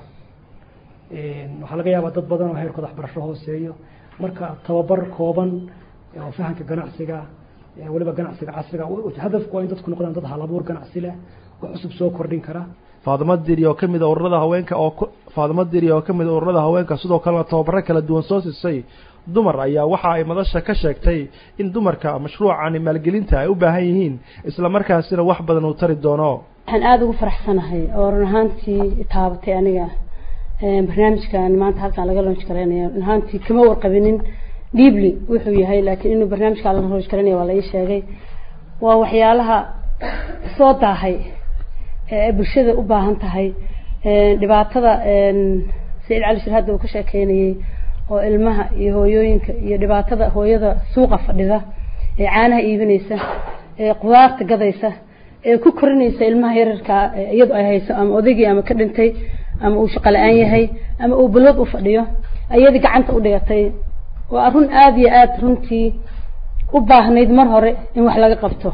waxaa laga yaabaa dad badan oo heerkooda waxbarasho hooseeyo marka tababar kooban oo fahamka ganacsiga weliba ganacsiga casriga hadafku waa in dadku noqdaan dad halabuur ganacsi leh wax cusub soo kordhin kara faadimo diri oo kamid a ururada haweenka oo faadimo diri oo kamid a ururada haweenka sidoo kalena tababaro kala duwan soo siisay dumar ayaa waxa ay madasha ka sheegtay in dumarka mashruucani maalgelinta ay u baahan yihiin isla markaasina wax badan uu tari doono waxaan aada ugu faraxsanahay oo run ahaantii taabatay aniga barnaamijkan maanta halkaan laga loonj garaynaya run ahaantii kama warqabinin dhiibli wuxuu yahay laakiin inuu barnaamijkaa laga loonj garaynaya waa la ii sheegay waa waxyaalaha soo daahay ee bulshada u baahan tahay dhibaatada saciid cali shir hadda uu ka sheekeynayay oo ilmaha iyo hooyooyinka iyo dhibaatada hooyada suuqa fadhida ee caanaha iibinaysa ee qudaarta gadaysa ee ku korinaysa ilmaha yararkaa iyadu ay hayso ama odaygii ama ka dhintay ama uu shaqo la-aan yahay ama uu balwad u fadhiyo ayadii gacanta u dhigatay waa run aada iyo aada runtii u baahnayd mar hore in wax laga qabto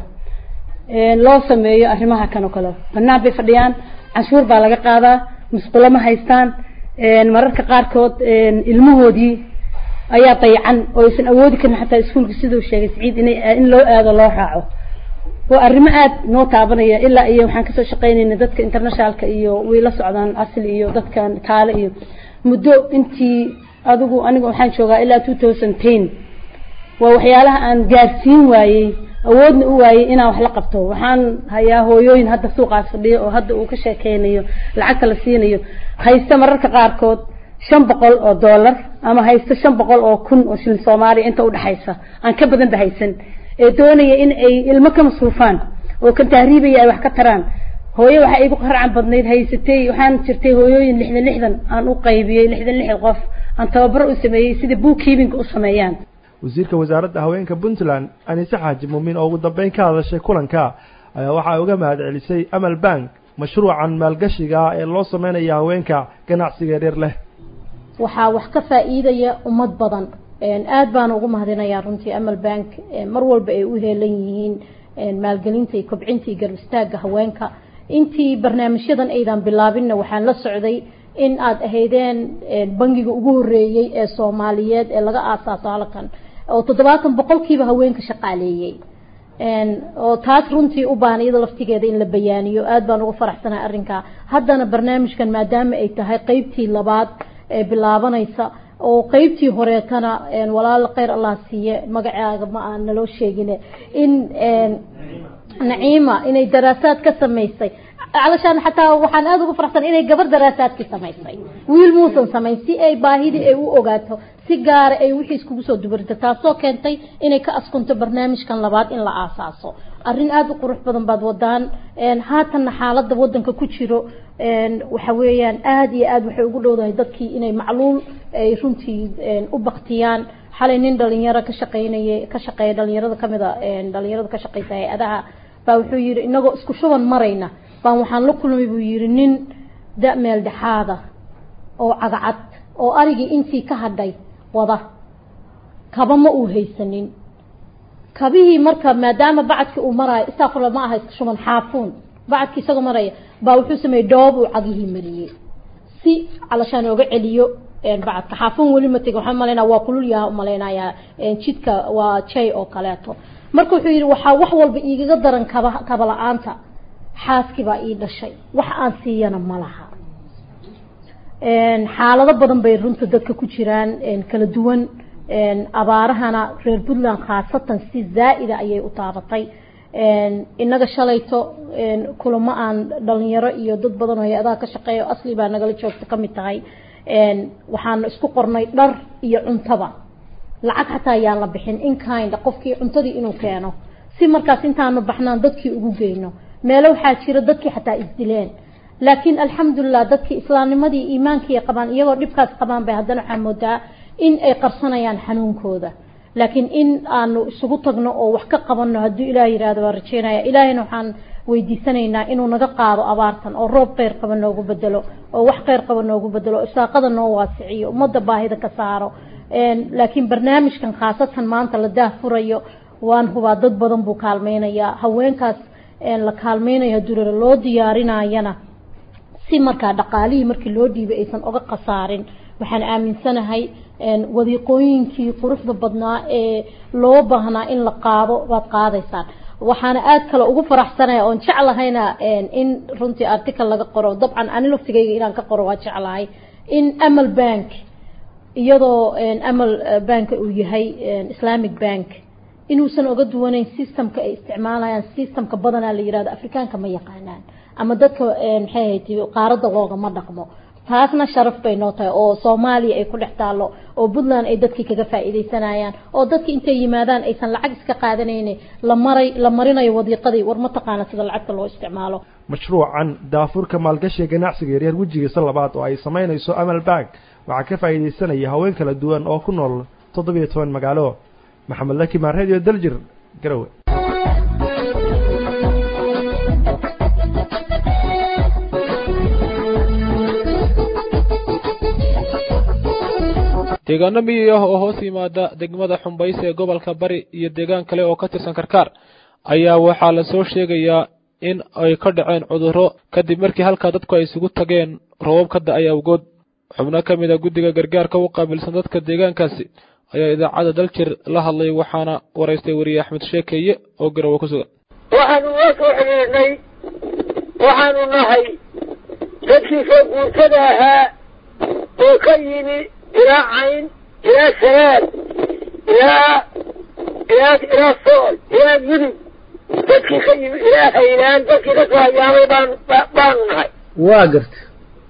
loo sameeyo arrimaha kan oo kale banaan bay fadhiyaan canshuur baa laga qaadaa musqulo ma haystaan mararka qaarkood ilmahoodii ayaa dayacan oo aysan awoodi karin xataa iskuolka siduu sheegay saciid ina in loo aado loo raaco waa arrimo aada noo taabanaya ilaa iyo waxaan kasoo shaqeynayna dadka internationalka iyo way la socdaan asli iyo dadkan kaale iyo muddo intii adigu aniga waxaan joogaa ilaa two thousand ten waa waxyaalaha aan gaarsiin waayey awoodna u waayey inaan wax la qabto waxaan hayaa hooyooyin hadda suuqaas fadhiyo oo hadda uu ka sheekeynayo lacagta la siinayo haysta mararka qaarkood shan boqol oo dollar ama haysta shan boqol oo kun oo shilin soomaaliya inta udhexaysa aan ka badan ba haysan ee doonaya in ay ilmo ka masruufaan oo kan tahriibaya ay wax ka taraan hooyo waxaa igu qarcan badnayd haysatay waxaan jirtay hooyooyin lixdan lixdan aan u qaybiyey lixdan lixdan qof aan tababaro u sameeyey sida bookkeeping u sameeyaan wasiirka wasaaradda haweenka puntland anise xaaji muumin oo ugu dambeyn ka hadashay kulanka ayaa waxaa uga mahad celisay amal bank mashruucan maalgashiga ee loo sameynaya haweenka ganacsiga yaryar leh waxaa wax ka faa'iidaya ummad badan aad baana ugu mahadinayaa runtii amal bank mar walba ay u heelan yihiin maalgelinta iyo kobcinta iyo garab istaagga haweenka intii barnaamijyadan aydan bilaabinna waxaan la socday in aada ahaydeen bangiga ugu horeeyey ee soomaaliyeed ee laga aasaaso halkan oo toddobaatan boqolkiiba haweenka shaqaaleeyey oo taas runtii u baahan iyada laftigeeda in la bayaaniyo aad baan uga faraxsanahay arrinkaa haddana barnaamijkan maadaama ay tahay qeybtii labaad ee bilaabanaysa oo qeybtii horeetana walaal kheyr allah siiye magacaaga ma aan naloo sheegine in naciima inay daraasaad ka samaysay علشان حتى waxaan aad ugu faraxsan inay gabar daraasaadki samaysay wiil muusan samayn si ay baahidii ay u ogaato si gaar ay wixii iskugu soo dubarto taasoo keentay inay ka askunto barnaamijkan labaad in la aasaaso arrin aad u qurux badan baad wadaan haatanna xaaladda wadanka ku jiro waxa weeyaan aad iyo aad waxay ugu dhowdahay dadkii inay macluul ay runtii u baktiyaan xalay nin dhalinyaro ka shaqeynaya ka shaqeeya dhalinyarada kamid a dhalinyarada ka shaqeysa hay-adaha baa wuxuu yidhi inagoo isku shuban marayna baan waxaan la kulmay buu yidhi nin da meel dhexaada oo cagacad oo arigii intii ka hadhay wada kaba ma uu haysanin kabihii marka maadaama bacadkii uu maraayo istaafurla ma aha iska shuban xaafuun bacadkii isagoo maraya baa wuxuu sameeyey dhoob uu cagihii mariyey si calashaan ooga celiyo bacadka xaafuun weli ma tegin waxaan malaynaa waa kulul yaha umalaynayaa jidka waa jay oo kaleeto marka wuxuu yidhi waxaa wax walba iigaga daran kaba kaba la-aanta xaaskii baa ii dhashay wax aan siiyana ma laha xaalado badan bay runta dadka ku jiraan kala duwan abaarahana reer puntland khaasatan si zaa'ida ayay u taabatay inaga shalayto kulamo aan dhalinyaro iyo dad badan oo hay-adaha ka shaqeeya o asli baa nagala joogta ka mid tahay waxaan isku qornay dhar iyo cuntaba lacag xataa ayaan la bixin in kind qofkii cuntadii inuu keeno si markaas intaanu baxnaan dadkii ugu geyno meelo waxaa jira dadkii xataa isdileen laakiin alxamdulilah dadkii islaamnimadii iimaankii qabaan iyagoo dhibkaas qabaan bay haddana waxaa moodaa in ay qarsanayaan xanuunkooda laakiin in aanu isugu tagno oo wax ka qabanno hadduu ilaah yihahdo waan rajeynaya ilaahayna waxaan weydiisanaynaa inuu naga qaado abaartan oo roob kheyr qaba noogu bedelo oo wax kheyr qaba noogu bedelo isaaqada noo waasiciyo ummadda baahida ka saaro laakiin barnaamijkan khaasatan maanta la daahfurayo waan hubaa dad badan buu kaalmeynayaa haweenkaas la kaalmeynayo hadduu loo diyaarinayana si markaa dhaqaalihii markii loo dhiibay aysan oga khasaarin waxaan aaminsanahay wadiiqooyinkii quruxda badnaa ee loo baahnaa in la qaado baad qaadaysaan waxaana aad kale ugu faraxsanaya oon jeclahayna in runtii article laga qoro dabcan ani laftigayga inaan ka qoro waa jeclahay in amal bank iyadoo amal bank uu yahay islamic bank inuusan oga duwanayn systemka ay isticmaalayaan systemka badanaa la yirahdo afrikaanka ma yaqaanaan ama dadka maxay ahayd qaaradda loogama dhaqmo taasna sharaf bay noo tahay oo soomaaliya ay ku dhex taallo oo puntland ay dadkii kaga faa'iidaysanayaan oo dadkii intay yimaadaan aysan lacag iska qaadanayni la maray la marinayo wadiiqadii war ma taqaana sida lacagta loo isticmaalo mashruucan daafurka maalgashiga ganacsiga yaryar wejigiisa labaad oo ay samaynayso amal bank waxaa ka faa'iidaysanaya haween kala duwan oo ku nool toddobiyo toban magaalo maxamed lakimaan radio daljir garowe deegaano miyi ah oo hoos yimaada degmada xumbayse ee gobolka bari iyo deegaan kale oo ka tirsan karkaar ayaa waxaa lasoo sheegayaa in ay ka dhaceen cudurro kadib markii halkaa dadku ay isugu tageen roobab ka da-ay awgood xubno ka mid a guddiga gargaarka u qaabilsan dadka deegaankaasi ayaa idaacadda daljir la hadlay waxaana waraystay weriye axmed sheekeeye oo garowe ku sugan waxaanu la soo xidhiidhnay waxaanu nahay dadkii soo guurtada ahaa oo ka yimi ilaa cayn ilaa sanaad ilaa ilaa ilaa sool ilaa yudub dadkii ka yimi ilaa haylaan dadkii ka soo hayaamay baan baanu nahay waa garta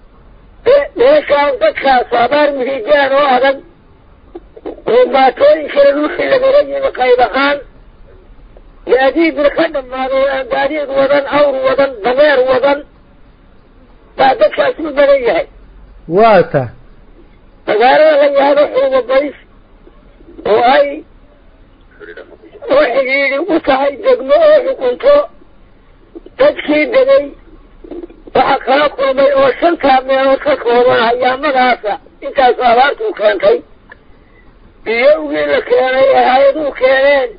meeshaan dadkaas abaar mihigaan oo adag oo maatooyinkana dhulkii lagala yimi qayb ahaan gaadiidna ka dhammaaday oo aan gaadiid wadan awr wadan dameer wadan baa dadkaas u badan yahay waa ta magaalada la yahdo xuumabays oo ay oo xidhiidhi u tahay degmo oo xukunto dadkii degay waxaa kala kulmay oo shantaa meelood ka kooban hayaamadaasa intaasu abaartuu keentay biyowgii la keenay ee hay-aduhu keeneen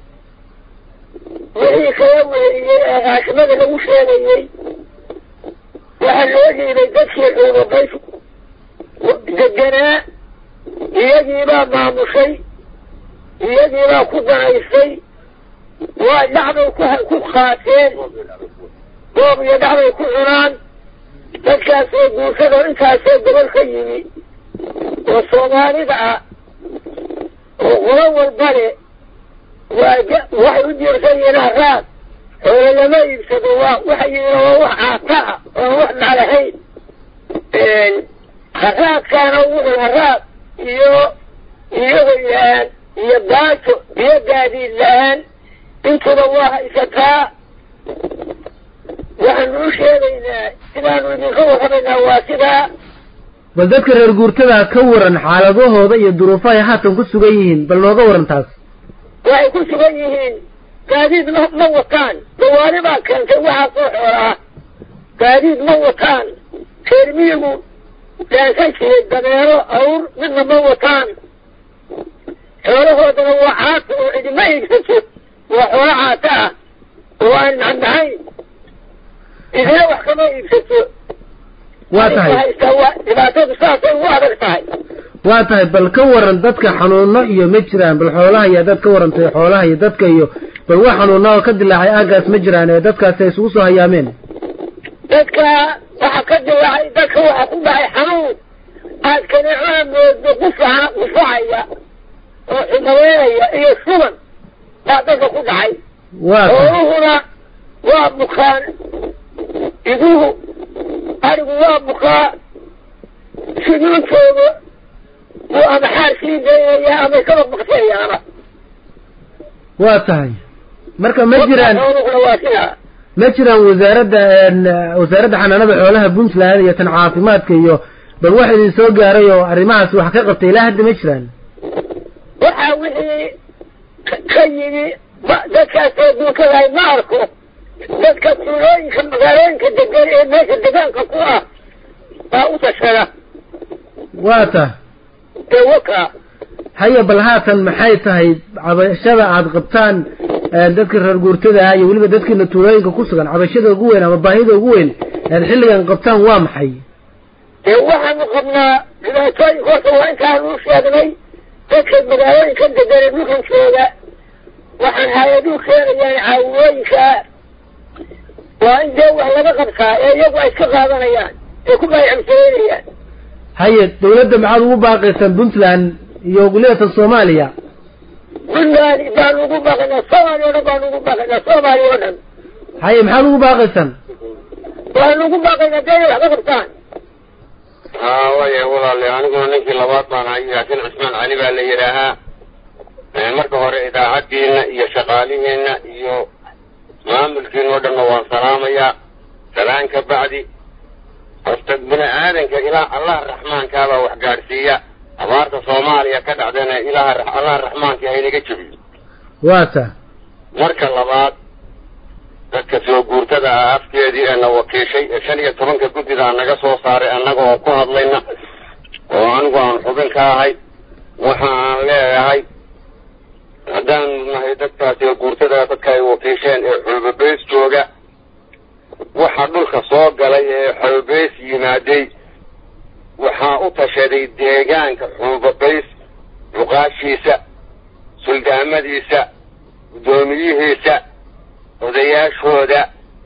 wixii kala weeriyey ee raashimada lagu sheegayey waxaa loo dhiibay dadkii xuumabays deganaa iyagiibaa maamushay iyagiibaa ku danaysay waa dhacbay ku qaateen goob iyo dhacbay ku cunaan dadkaasoo guursadoo intaasoo gobol ka yimi oo soomaalida ah oo qolo walba le waa waxay u diirsan yihiin haraad xoolo lama iibsado waa waxay yihiin waa wax caata ah oon wax maclahayn haraadkaana wuxuu haraad iyo iyago la-aan iyo baajo iyo gaadiid la-aan intuba waa haysataa waxaanu u sheegaynaa sidaanu idinka warramaynaa waa sidaa bal dadka reer guurtada ka waran xaaladahooda iyo duruufaha ay haatan ku sugan yihiin bal nooga waran taas waxay ku sugan yihiin gaadiid ma ma wataan dawaari baa keentay waxaa soo xoolaa gaadiid ma wataan reer miyigu dhaansan jiray dameero awr midna ma wataan xoolahoodana waa caata oo cidima iibsato waa xoolo caata ah oo aan macnahayn idina wax kama iibsato waa tahay haystaa waa dhibaatadu saasay ugu adag tahay waa tahay bal ka waran dadka xanuuno iyo ma jiraan bal xoolaha iyo dad ka warantay xoolaha iyo dadka iyo bal wax xanuuna oo ka dilaacay aagaas ma jiraan ee dadkaasi ay isugu soo hayaameen dadka waxa ka dilaacay dadka waxa ku dhacay xanuun aad kaneecona moodo qufaca qufacaya oo xumaweynaya iyo suban baa dadka ku dhacay waa tahay xooluhuna waa bukaan iduhu arigu waa bukaa siduuntooda buu ama xaar sii daynayaa ama kaba bakteeyaana waa tahay marka ma jiraan xooluhuna waa sidaa ma jiraan wasaaradda wasaaradda xanaanada xoolaha puntland iyo tan caafimaadka iyo bal wax idin soo gaaray oo arrimahaas wax ka qabtay ilaa hadda ma jiraan waxaa wixii ka yimi dadkaas oo duukadahay ma arko dadka tuulooyinka magaalooyinka degan ee meesha degaanka ku ah baa u tashada waa ta ee waka haya bal haatan maxay tahay cabashada aad qabtaan dadka reer guurtada ah iyo weliba dadkiina tuulooyinka ku sugan cabashada ugu weyn ama baahida ugu weyn aad xilligan qabtaan waa maxay dee waxaanu qabnaa dhibaatooyinka horta waa intaanu u sheegnay dadka magaalooyinka degan ee dhulkan jooga waxaan hay-aduhu keenayaan caawiyooyinka waa in dee wax laga qabtaa ee iyagu ay iska qaadanayaan ee ku baaycamsareynayaan haye dawladda maxaad ugu baaqaysaan puntland iyo weliba soomaaliya puntland baanu ugu baaqaynaa soomaaliya o dhan baanu ugu baaqaynaa soomaaliya oo dhan haye maxaad ugu baaqaysaan waanu ugu baaqaynaa dee inay wax ka qabtaan haa waya walaale aniguna ninkii labaad baan ahay yaasin cismaan cali baa la yidhaahaa marka hore idaacaddiina iyo shaqaalihiina iyo maamulkiina oo dhanna waan salaamayaa salaan ka bacdi horta bini aadanka ilaa allah raxmaankaabaa wax gaadhsiiya abaarta soomaaliya ka dhacdana ilaah allah raxmaanka haynaga jebiyo waa ta marka labaad dadka soo guurtada ah afkeedii ee na wakiishay ee shan iyo tobanka guddidaa naga soo saaray annaga oo ku hadlayna oo anigu aan xubin ka ahay waxa aan leeyahay haddaan nahay dadkaas soo guurtada dadka ay wakiisheen ee xulbabeys jooga waxa dhulka soo galay ee xulbabeys yimaaday waxaa u tashaday deegaanka xulbabeys cuqaashiisa suldaamadiisa guddoomiyihiisa odayaashooda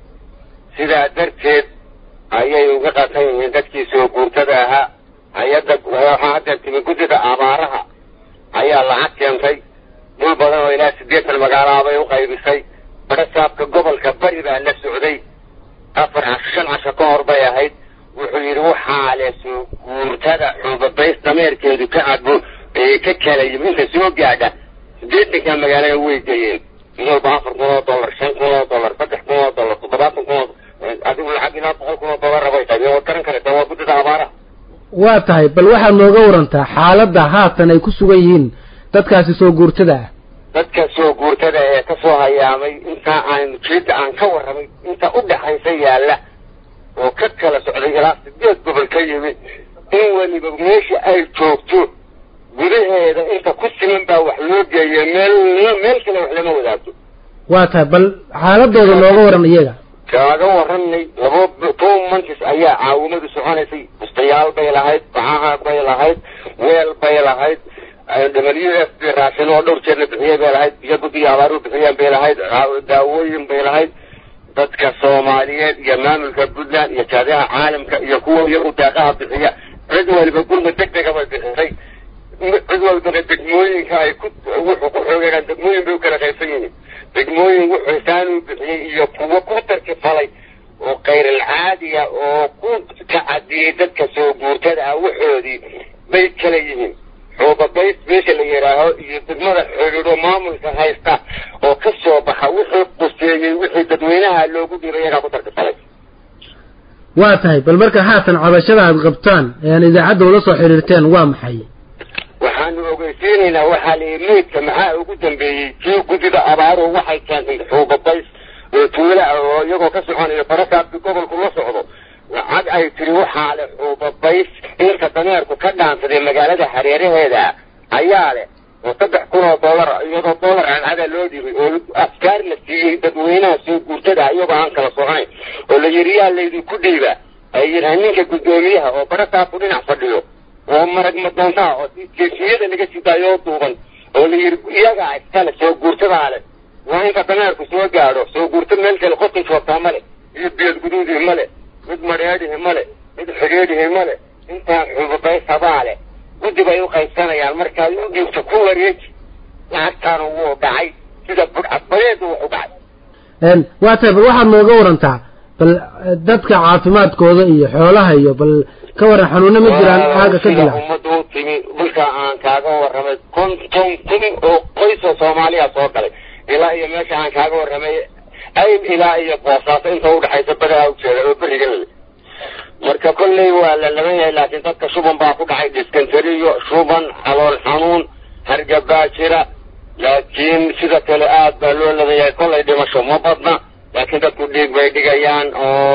sidaa darteed ayay uga qatan yihiin dadkii soo guurtada ahaa hay-adda waxaa hadda timi guddida abaaraha ayaa lacag keentay dhul badan oo ilaa siddeetan magaalaha bay u qaybisay barasaabka gobolka bari baa la socday afar casho shan casho ka hor bay ahayd wuxuu yidhi waxaa le soo guurtada xuubabays dameerkeedu ka cabo ee ka kala yimi inta soo gaadha siddeetanka magaalada way geeyeen mid walba afar kun oo dollar shan kun oo dollar saddex kun oo dollar toddobaatan kun oo adigu lacag ilaa boqol kun oo dollar bay qaybeen waad garan karaysaa waa guddida abaaraha waa tahay bal waxaad nooga warantaa xaaladda haatan ay ku sugan yihiin dadkaasi soo guurtada ah dadka soo guurtada ee ka soo hayaamay intaa aan jeedda aan ka warramay inta u dhaxaysa yaalla oo ka kala socday ilaa sideed gobol ka yimi in weliba meesha ay joogto gudaheeda inta ku siman baa wax loo geeya meel meel kale wax lama wadaagto waa tahay bal xaaladooda nooga waran iyaga kaaga warranay laba two months ayaa caawimadu soconaysay bustayaal bay lahayd bacaha bay lahayd weel bay lahayd w f b raashin oo dhowr jeerna bixiyey bay lahayd biyo guddiga abaaru bixiyeen bay lahayd daawooyin bay lahayd dadka soomaaliyeed iyo maamulka puntland iyo jaadaha caalamka iyo kuwa iyagu daaqaha bixiya cid waliba gurma deg dega bay bixisay cid walbana degmooyinka ay ku wuxuu ku xoogeegaan degmooyin bay u kala qaybsan yihiin degmooyin wuxuu saanuu bixiyey iyo kuwo ku tarkifalay oo kayrilcaadiya oo ku kacadiyey dadka soo guurtada ah waxoodii bay kala yihiin xoobabays meesha la yidhaaho iyo degmada xidhiidho maamulka haysta oo ka soo baxa wixii quseeyey wixii dadweynaha loogu dhiibay iyagaa ku tarkifalay waa tahay bal marka haatan cabashada aad qabtaan ee aan idaacadda ula soo xidhiirteen waa maxay waxaanu ogeysiinaynaa waxaa la yidhi meydka maxaa ugu dambeeyey kii guddida abaaruhu waxay keentay xuubabays oo tuula ah oo iyagoo ka soconayo barasaabki gobolku la socdo lacag ay tiri waxaa leh xuubabays inta dameerku ka dhaansaday magaalada hareeraheeda ayaa leh oo saddex kun oo dollar iyadoo dollar cadcada loo dhibay oo askaar la siiyey dadweynaha soo guurtada iyagoo aan kala soconayn oo la yidhi yaa laydinku dhiiba ay yidhaha ninka guddoomiyaha oo barasaabku dhinac fadhiyo oo marag madoontaha oo jeesiyada laga sidaayoo duuban oo la yidhi iyagaa iskale soo guurtadaa leh waa inta dameerku soo gaadho soo guurta meel kale qotin joogtaa male iyo biyad guduudihi male mid madheedhihi male mid xidhiidhihi male intaan xubabaysadaa leh guddi bay u qaybsanayaan markaad u dhiibto ku wareeji lacagtaana wuu dhacay sida budcadbadeedu wuxu dhacay waa tahay bal waxaad nooga warantaa bal dadka caafimaadkooda iyo xoolaha iyo bal ka waran xanuuno ma jiraan aaga ka sida dila ummadu u timi dhulka aan kaaga warramay konton kun oo qoys oo soomaaliya soo galay ilaa iyo meesha aan kaaga warramay ayb ilaa iyo boosaaso inta udhexaysa badaha ujeeda oo beriga le marka kolley waa la laban yahay laakiin dadka shuban baa ku dhacay diskantariyo shuban calool xanuun hargabaa jira laakiin sida kale aad baa loo laban yahay kollay dhimasho ma badna laakiin dadku dhiig bay dhigayaan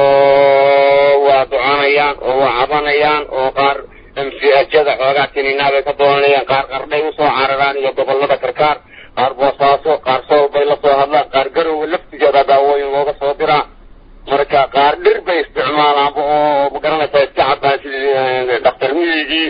oo waa ducanayaan oo waa cabanayaan oo qaar mchada xoogaa tininaa bay ka doonanayaan qaar qardhay usoo cararaan iyo gobolada karkaar qaar boosaaso qaar sool bay la soo hadlaan qaar garowe laftigeeda daawooyin looga soo diraa marka qaar dhir bay isticmaalaanba oo magaranaysaa iska cabaan sidii dhaktar miyigii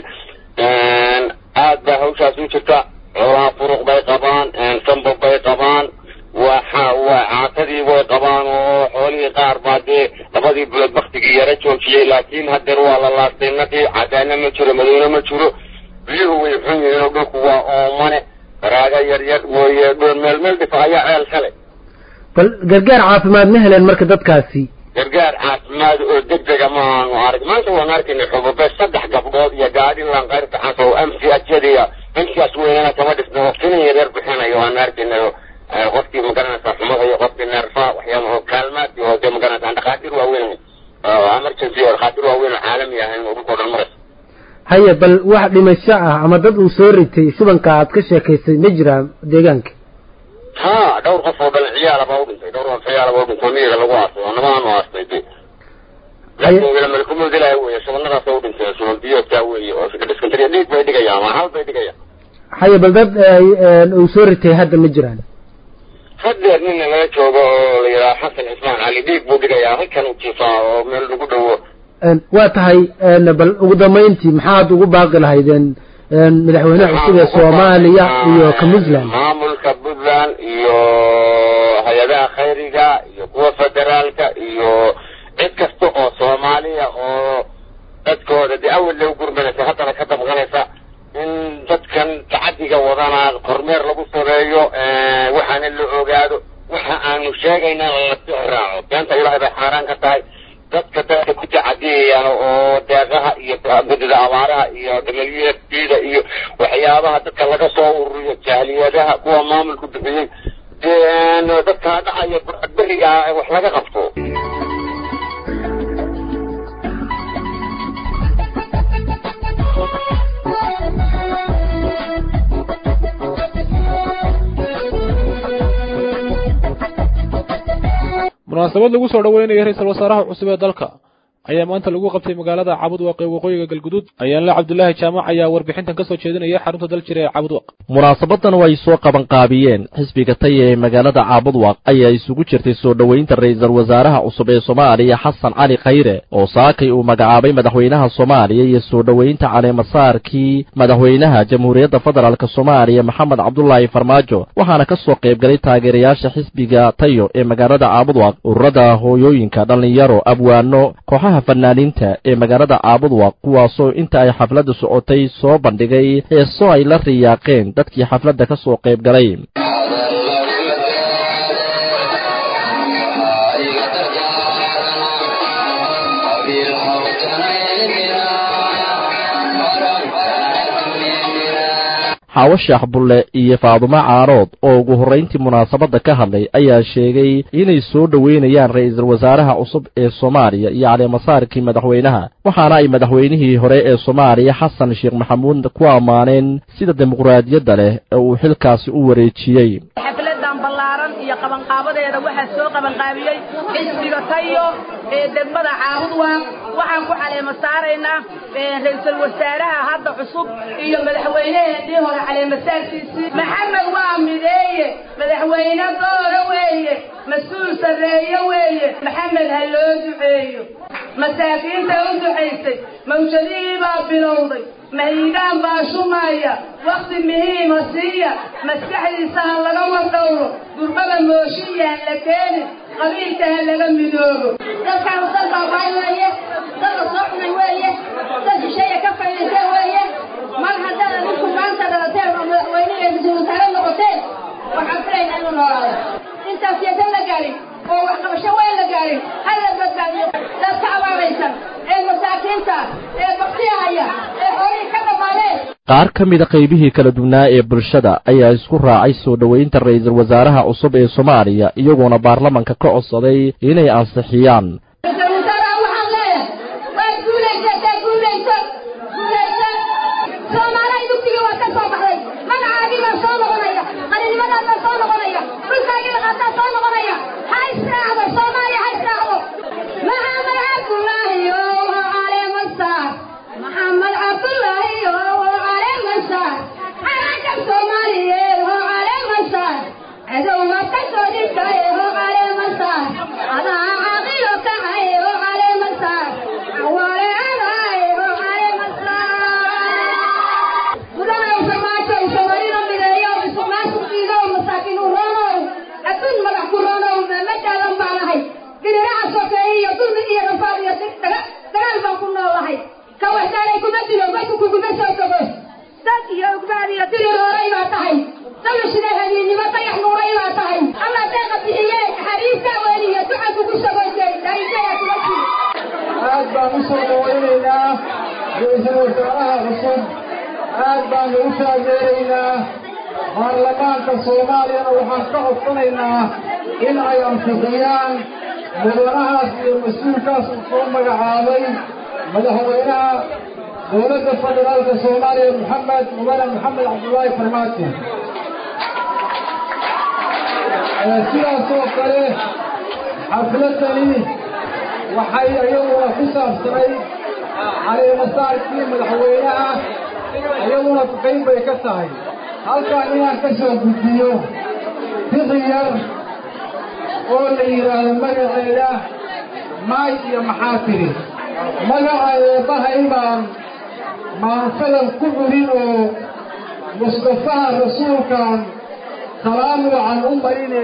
aad baa hawshaas u jirta xoolaha furuq bay qabaan sambab bay qabaan waa waa caatadii way qabaan oo xoolihii qaar baa dee labadii bilood baktigii yara joojiyey laakiin hadeer waa la laastay naqii cadaana ma jiro madowne ma jiro biyuhu way xun yihiin oo dhulku waa oomane baraaga yar yar mooye dhoon meel meel dhifa ayaa ceel kale bal gargaar caafimaad ma heleen marka dadkaasi gargaar caafimaad oo degdega maaanu arag maanta waan arkaynay xubube saddex gabdhood iyo gaadhi lanqayrta xanso amsi ajadiya amsigaas weynana kama dhisna waqtinin yaryar bixinayo waan arkaynay qofkii magaranaysa xumada iyo qofkii neerfa waxyaala oo kaalmaadkii oo dee magaranaysa dhakhaatiir waaweyn emergency oo dhakhaatiir waaweyn oo caalami ahayn oo dhulkoo dhan maraysa haye bal wax dhimasho ah ama dad uu soo ritay shubanka aad ka sheekaysay ma jiraa deegaanka ha dhowr qof oo dhalin ciyaala baa u dhintay dhowr qof ciyaala baa u dhintay miyiga lagu aasay oo namaanu aastay de laakiin malkumud ilaahay weeye shubanadaas u dhintay shuban biyoodkaa weeye oo dhiskantariya dhiig bay dhigayaan ama hal bay dhigayaan haye bal dad uu soo ritay hadda ma jiraan hadeer nina laga joogo oo la yidhaha xasan cismaan cali dhiig buu dhigayaa halkan u jiifaa oo meel lagu dhowo waa tahay bal ugu dambayntii maxaad ugu baaqi lahaydeen madaxweynaha cusub ee soomaaliya iyo ka puntland maamulka puntland iyo hay-adaha khayriga iyo kuwa federaalka iyo cid kasta oo soomaaliya oo dadkooda dee awal lagu gurmanaysa haddana ka dabqanaysa in dadkan tacadiga wadana kormeer lagu sameeyo waxaana la ogaado waxa aanu sheegayna lasii raaco beenta ilaahay bay xaaraan ka tahay dadka dadka ku tacadiyayaan oo deeqaha iyo guddida abaaraha iyo dhamalyada iyo waxyaabaha dadka laga soo ururiyo jahliyadaha kuwa maamulku bixiyey dee dadka dhacaya beriga wax laga qabto munaasabad lagu soo dhoweynaya ra-iisul wasaaraha cusub ee dalka ayaa maanta lagu qabtay magaalada cabudwaq ee waqooyiga galguduud ayaanle cabdulaahi jaamac ayaa warbixintan ka soo jeedinaya xarunta daljira ee cabudwaq munaasabadan oo ay soo qabanqaabiyeen xisbiga taya ee magaalada caabudwaq ayaa isugu jirtay soo dhoweynta ra'iisul wasaaraha cusub ee soomaaliya xasan cali khayre oo saakay uu magacaabay madaxweynaha soomaaliya iyo soo dhoweynta caleemasaarkii madaxweynaha jamhuuriyadda federaalk soomaaliya maxamed cabdulaahi farmaajo waxaana ka soo qaybgalay taageerayaasha xisbiga tayo ee magaalada caabudwaq ururada hooyooyinka dhallinyaro abwaano kooxaha fanaaniinta ee magaalada caabudwaq kuwaasoo inta ay xafladda socotay soo bandhigay heeso ay la riyaaqeen dadkii xafladda ka soo qayb galay xaawo sheekh bulle iyo faadumo caarood oo ugu horrayntii munaasabadda ka hadlay ayaa sheegay inay soo dhoweynayaan ra'iisul wasaaraha cusub ee soomaaliya iyo caleemasaarkii madaxweynaha waxaana ay madaxweynihii hore ee soomaaliya xasan sheekh maxamuud ku ammaaneen sida dimuqraadiyadda leh ee uu xilkaasi u wareejiyey xafladan ballaaran iyo qabanqaabadeeda waxaa soo qabanqaabiyey xisbiga tayo ee degmada caabudwaq waxaan ku caleema saaraynaa ra-iisul wasaaraha hadda cusub iyo madaxweyneheenii hore caleemasaarkiisii maxamed waa mideeye madaxweyne doora weeye mas-uul sarreeye weeye maxamed ha loo duceeyo masaakiinta u ducaysay mawjadihii baa bilowday mahiigaan baa shumaya wakti muhiima siiya maskaxdiisa ha laga wardhowro gurbada mooshiya ha la keenin qabiilka ha laga midoobo dadkaan dad baabay weeye dad la soo cunay weeye dad shisheeya ka faa'iidaysa weeye mar haddaad adinku maanta dhalateen oo madaxweyne iyo ra-iisul wasaare noqoteen waxaan filaynaa inuu noolaado intaas yeesan la gaarin qaar ka mida qaybihii kala duwnaa ee bulshada ayaa isku raacay soo dhoweynta ra'iisul wasaaraha cusub ee soomaaliya iyagoona baarlamanka ka codsaday inay ansixiyaan aad baan u soo dhawaynaynaa ra-iisul wasaaraha cusub aad baanu u taageeraynaa baarlamaanka soomaaliyana waxaan ka codsanaynaa in ay ansixiyaan mudanahaas iyo mas-uulkaas uu soo magacaabay madaxweynaha dowladda federaalka soomaaliya maxamed mudane maxamed cabdullaahi farmaajo sidaas oo kale xafladani waxay iyaguna ku saabsanayd caleemasaarkii madaxweynaha iyaguna qayb bay ka tahay halkaan inaan ka soo gudbiyo fiqi yar oo la yidhaahdo magaceeda maay iyo maxaa tiri magaca eebbahay baan maansadan ku curin oo mustafaha rasuulkan salaamu can u marine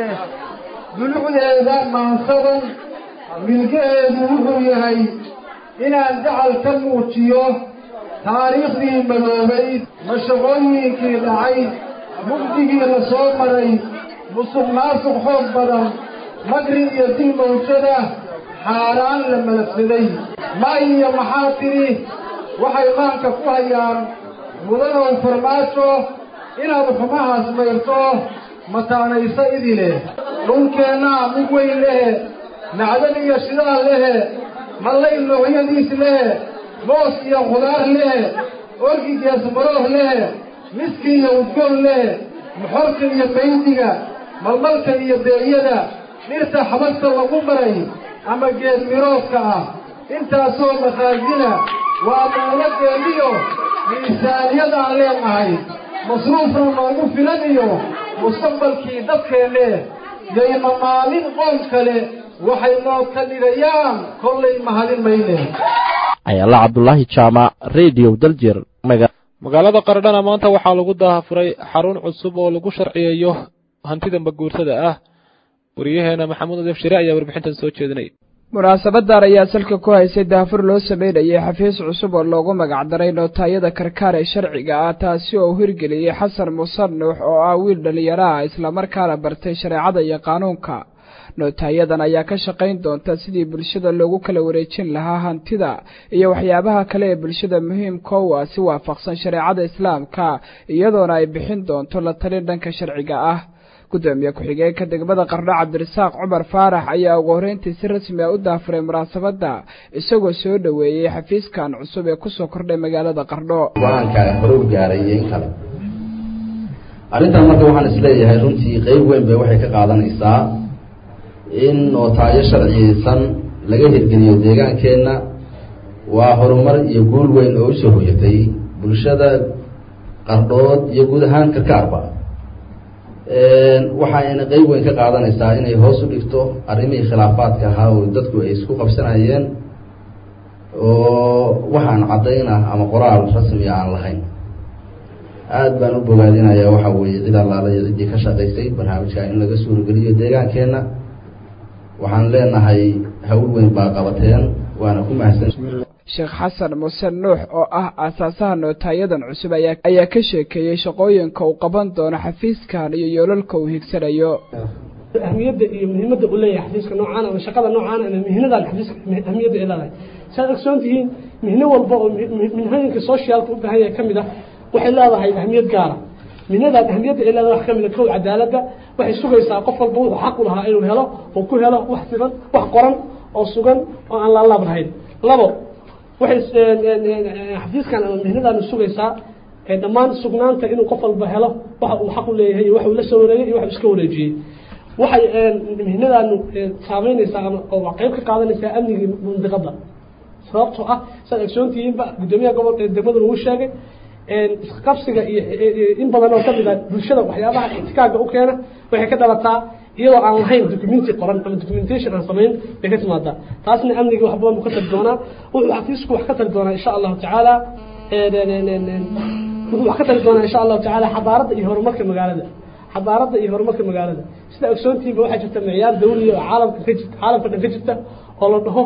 dulucdeeda maansadan milgaheedu wuxuu yahay inaan dacal ka muujiyo taariikhdii madoobayd mashaqooyinkii dhacay mugdigii la soo maray musuq maasuq xoog badan magri iyo dil mawjada xaaraan la malafsaday ma iyo maxaa tidhi waxay maanka ku hayaan mudanow farmaajo inaad xumahaas mayrto mataanayso idile dhulkeennaa mid weyn lehe macdan iyo shidaal lehe mallay noocyadiis lehe moos iyo khudaar lehe orgigees marooh lehe miski iyo udgoon lehe moxorka iyo maydiga malmalka iyo beeyada dhirta xabagta lagu maray ama geed miroodka ah intaasoo makhaasina waa dawladdeeniyo miisaaniyadaan leenahay masruufna noogu filan iyo mustaqbalkii dadkeenne yayna maalin qoon kale waxay noo ka dhigayaan kollay mahadin mayne ayaala cabdulaahi jaamac radio daljir magaalada qardhana maanta waxaa lagu daafuray xarun cusub oo lagu sharciyeeyo hantida maguurtada ah wariyaheena maxamuud adef shire ayaa warbixintan soo jeedinay munaasabadan ayaa salka ku haysay daafur loo sameynayay xafiis cusub oo loogu magacdaray nootaayada karkaar ee sharciga ah taasi oo u hirgeliyey xasan muuse nuux oo ah wiil dhallinyaro ah islamarkaana bartay shareecada iyo qaanuunka nootaayadan ayaa ka shaqayn doonta sidii bulshada loogu kala wareejin lahaa hantida iyo waxyaabaha kale ee bulshada muhiimka u ah si waafaqsan shareecada islaamka iyadoona ay bixin doonto la talin dhanka sharciga ah gudoomiye ku-xigeenka degmada qardho cabdirasaaq cumar faarax ayaa ugu horreyntii si rasmi a u daafuray munaasabadda isagoo soo dhoweeyey xafiiskan cusub ee kusoo kordhay magaalada qardho go-aanka hore u gaaray iyo in kale arrintan marka waxaan isleeyahay runtii qeyb weyn bay waxay ka qaadanaysaa in nootaayo sharciyeysan laga hirgeliyo deegaankeenna waa horumar iyo guul weyn oo usoo hoyatay bulshada qardhood iyo guud ahaan karkaarba waxayna qeyb weyn ka qaadanaysaa inay hoos u dhigto arrimihii khilaafaadka ahaa oo dadku ay isku qabsanayeen oo waxaan caddayna ama qoraal rasmiga aan lahayn aada baan u bogaadinayaa waxa weeye cid allaala iyo ciddii ka shaqaysay barnaamijka in laga suurogeliyo deegaankeenna waxaan leenahay hawl weyn baa qabateen waana ku mahadsan sheekh xasan muuse nuux oo ah aasaasaha nootaayadan cusub ayaa ayaa ka sheekeeyey shaqooyinka uu qaban doono xafiiskan iyo yoolalka uu higsanayo ahmiyadda iyo muhiimadda uu leeyahay xafiiska noocaan ama shaqada noocaan ama mihnadan xafiiska ahmiyadda ay leedahay saad ogsoon tihiin mihno walba oo minhooyinka socialka u baahan yahay ka mid ah waxay leedahay ahmiyad gaara mihnadaas ahmiyadda ay leedahay wax ka mid a kow cadaaladda waxay sugaysaa qof walba wuxuu xaq u lahaa inuu helo oo ku helo wax sidan wax qoran oo sugan oo aan laalaab lahayn labo waxay xafiiskan ama mihnadan sugaysaa dhammaan sugnaanta inuu qof walba helo waxa uu xaq u leeyahay iyo waxa uu la soo wareegay iyo waxa uu iska wareejiyey waxay mihnadan saameynaysaa ama oo qayb ka qaadanaysaa amnigii mandiqada sababtoo ah saad ogsoontihiinba guddoomiyaha gobol degmada lagu sheegay isqabsiga iyo in badan oo kamid a bulshada waxyaabaha ixtikaaga u keena waxay ka dhalataa iyadoo aan lahayn documenti qoran ama documentation aan samayn bay ka timaadaa taasna amniga wax badan buu ka tari doonaa wuxuu xafiisku wax ka tari doonaa insha allahu tacaala wuxuu wax ka tari doonaa insha allahu tacaala xadaaradda iyo horumarka magaalada xadaaradda iyo horumarka magaalada sida ogsoontiinba waxaa jirta micyaar dawliya oo caalamka ka jirta caalamka dhan ka jirta oo la dhaho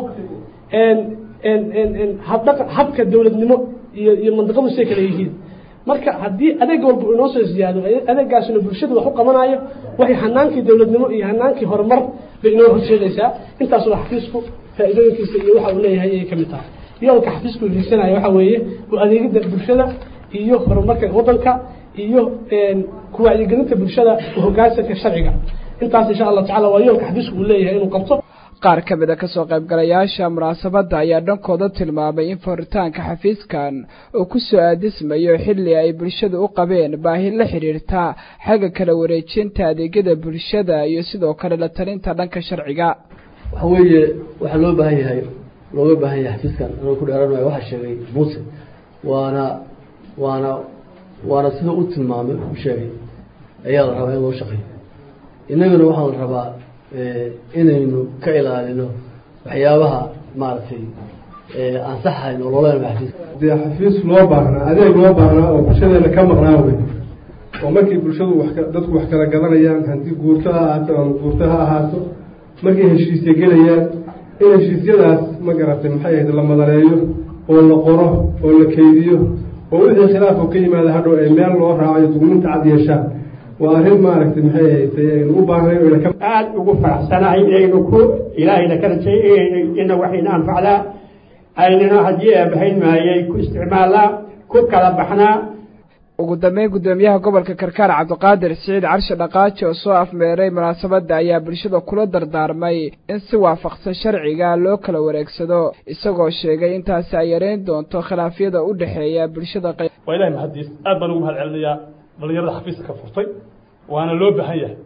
habdhaqa habka dowladnimo iyo iyo mandiqadu say kale yihiin marka haddii adeeg walba uu inoo soo ziyaado adeegaasina bulshada wax u qabanayo waxay hanaankii dowladnimo iyo hanaankii horumar bay inoo horseedaysaa intaas waa xafiisku faa'iidooyinkiisa iyo waxa uu leeyahay ayay ka mid tahay yoolka xafiisku hiigsanayo waxa weeye u adeegidda bulshada iyo horumarka waddanka iyo ku wacyigelinta bulshada u hoggaansanka sharciga intaas insha allahu tacala waa yoolka xafiisku uu leeyahay inuu qabto qaar ka mid a kasoo qaybgalayaasha munaasabadda ayaa dhankooda tilmaamay in furitaanka xafiiskan uu ku soo aadismayo xilli ay bulshadu u qabeen baahi la xidhiirta xagga kala wareejinta adeegyada bulshada iyo sidoo kale la talinta dhanka sharciga waxa weeye waxaa loo baahan yahay looga baahan yahay xafiiskan anuu ku dheeranaya waxaa sheegay muuse waana waana waana sida u tilmaamay u sheegay ayaa la rabaa in loo shaqeeyo innagana waxaa la rabaa inaynu ka ilaalino waxyaabaha maaragtay ansaxayn oo loola xafiiska dee xafiis loo baahnaa adeeg loo baahnaa oo bulshadeena ka maqnaa wey oo markii bulshadu wax dadku wax kala gadanayaan haddii guurto ha ahaato ama guurto ha ahaato markay heshiisya gelayaan in heshiisyadaas ma garatay maxay ahayd la madaleeyo oo la qoro oo la keydiyo oo wixii khilaaf oo ka yimaada hadhow ay meel loo raacayo dugminta cad yeeshaan waa arrin maaragtay maxay ahayd aynu u baahnay oyna ka aada ugu faraxsanahay inaynu ku ilaahayna ka rajay inaynu ina waxayna anfacdaa aynana haddii eebahayn maayay ku isticmaalnaa ku kala baxnaa ugu dambeyn guddoomiyaha gobolka karkaar cabdiqaadir siciid carshe dhaqaaji oo soo afmeeray munaasabadda ayaa bulshada kula dardaarmay in si waafaqsan sharciga loo kala wareegsado isagoo sheegay intaasi ay yareyn doonto khilaafyada u dhexeeya bulshada waa ilahay mahadiis aad baan ugu mahad celinayaa dhalinyarada xafiiska ka furtay waana loo baahan yahay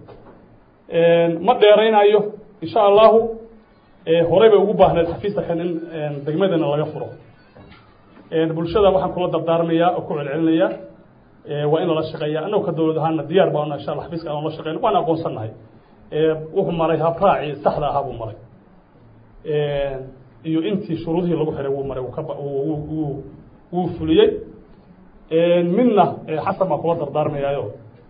ma dheeraynayo insha allahu horey bay ugu baahneed xafiista kan in degmadana laga furo bulshada waxaan kula dardaarmayaa oo ku celcelinayaa waa in lala shaqeeya annagu ka dowlad ahaana diyaar baa insha alla xafiiska aan la shaqeyno waan aqoonsannahay wuxuu maray habraacii saxda ahaa buu maray iyo intii shuruudihii lagu xiray wuu maray wuu fuliyey midna xasan baan kula dardaarmayaayo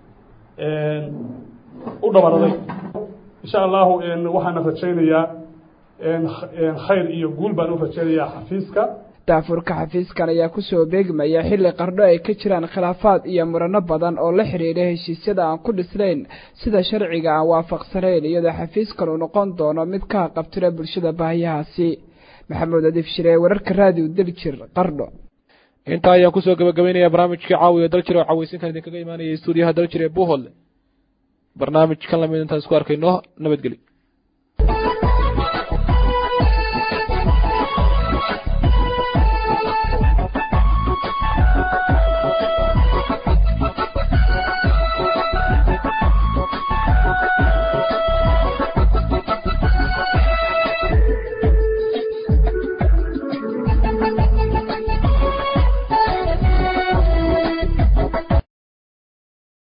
u dhabaraday insha allahu waxaana rajaynayaa khayr iyo guul baan u rajaynayaa xafiiska daafurka xafiiskan ayaa kusoo beegmaya xilli qardho ay ka jiraan khilaafaad iyo murano badan oo la xidhiidha heshiisyada aan ku dhisnayn sida sharciga aan waafaqsanayn iyadoo xafiiskan uu noqon doono mid ka qabtira bulshada baahiyahaasi maxamuud adiif shiree wararka raadiyo daljir qardho intaa ayaan kusoo gabagabaynayaa barnaamijkii caawiya daljir oo cawaysinkan idinkaga imaanaya stuudiyaha daljir ee buhol barnaamij kan lamid intaan isku arkayno nabadgeli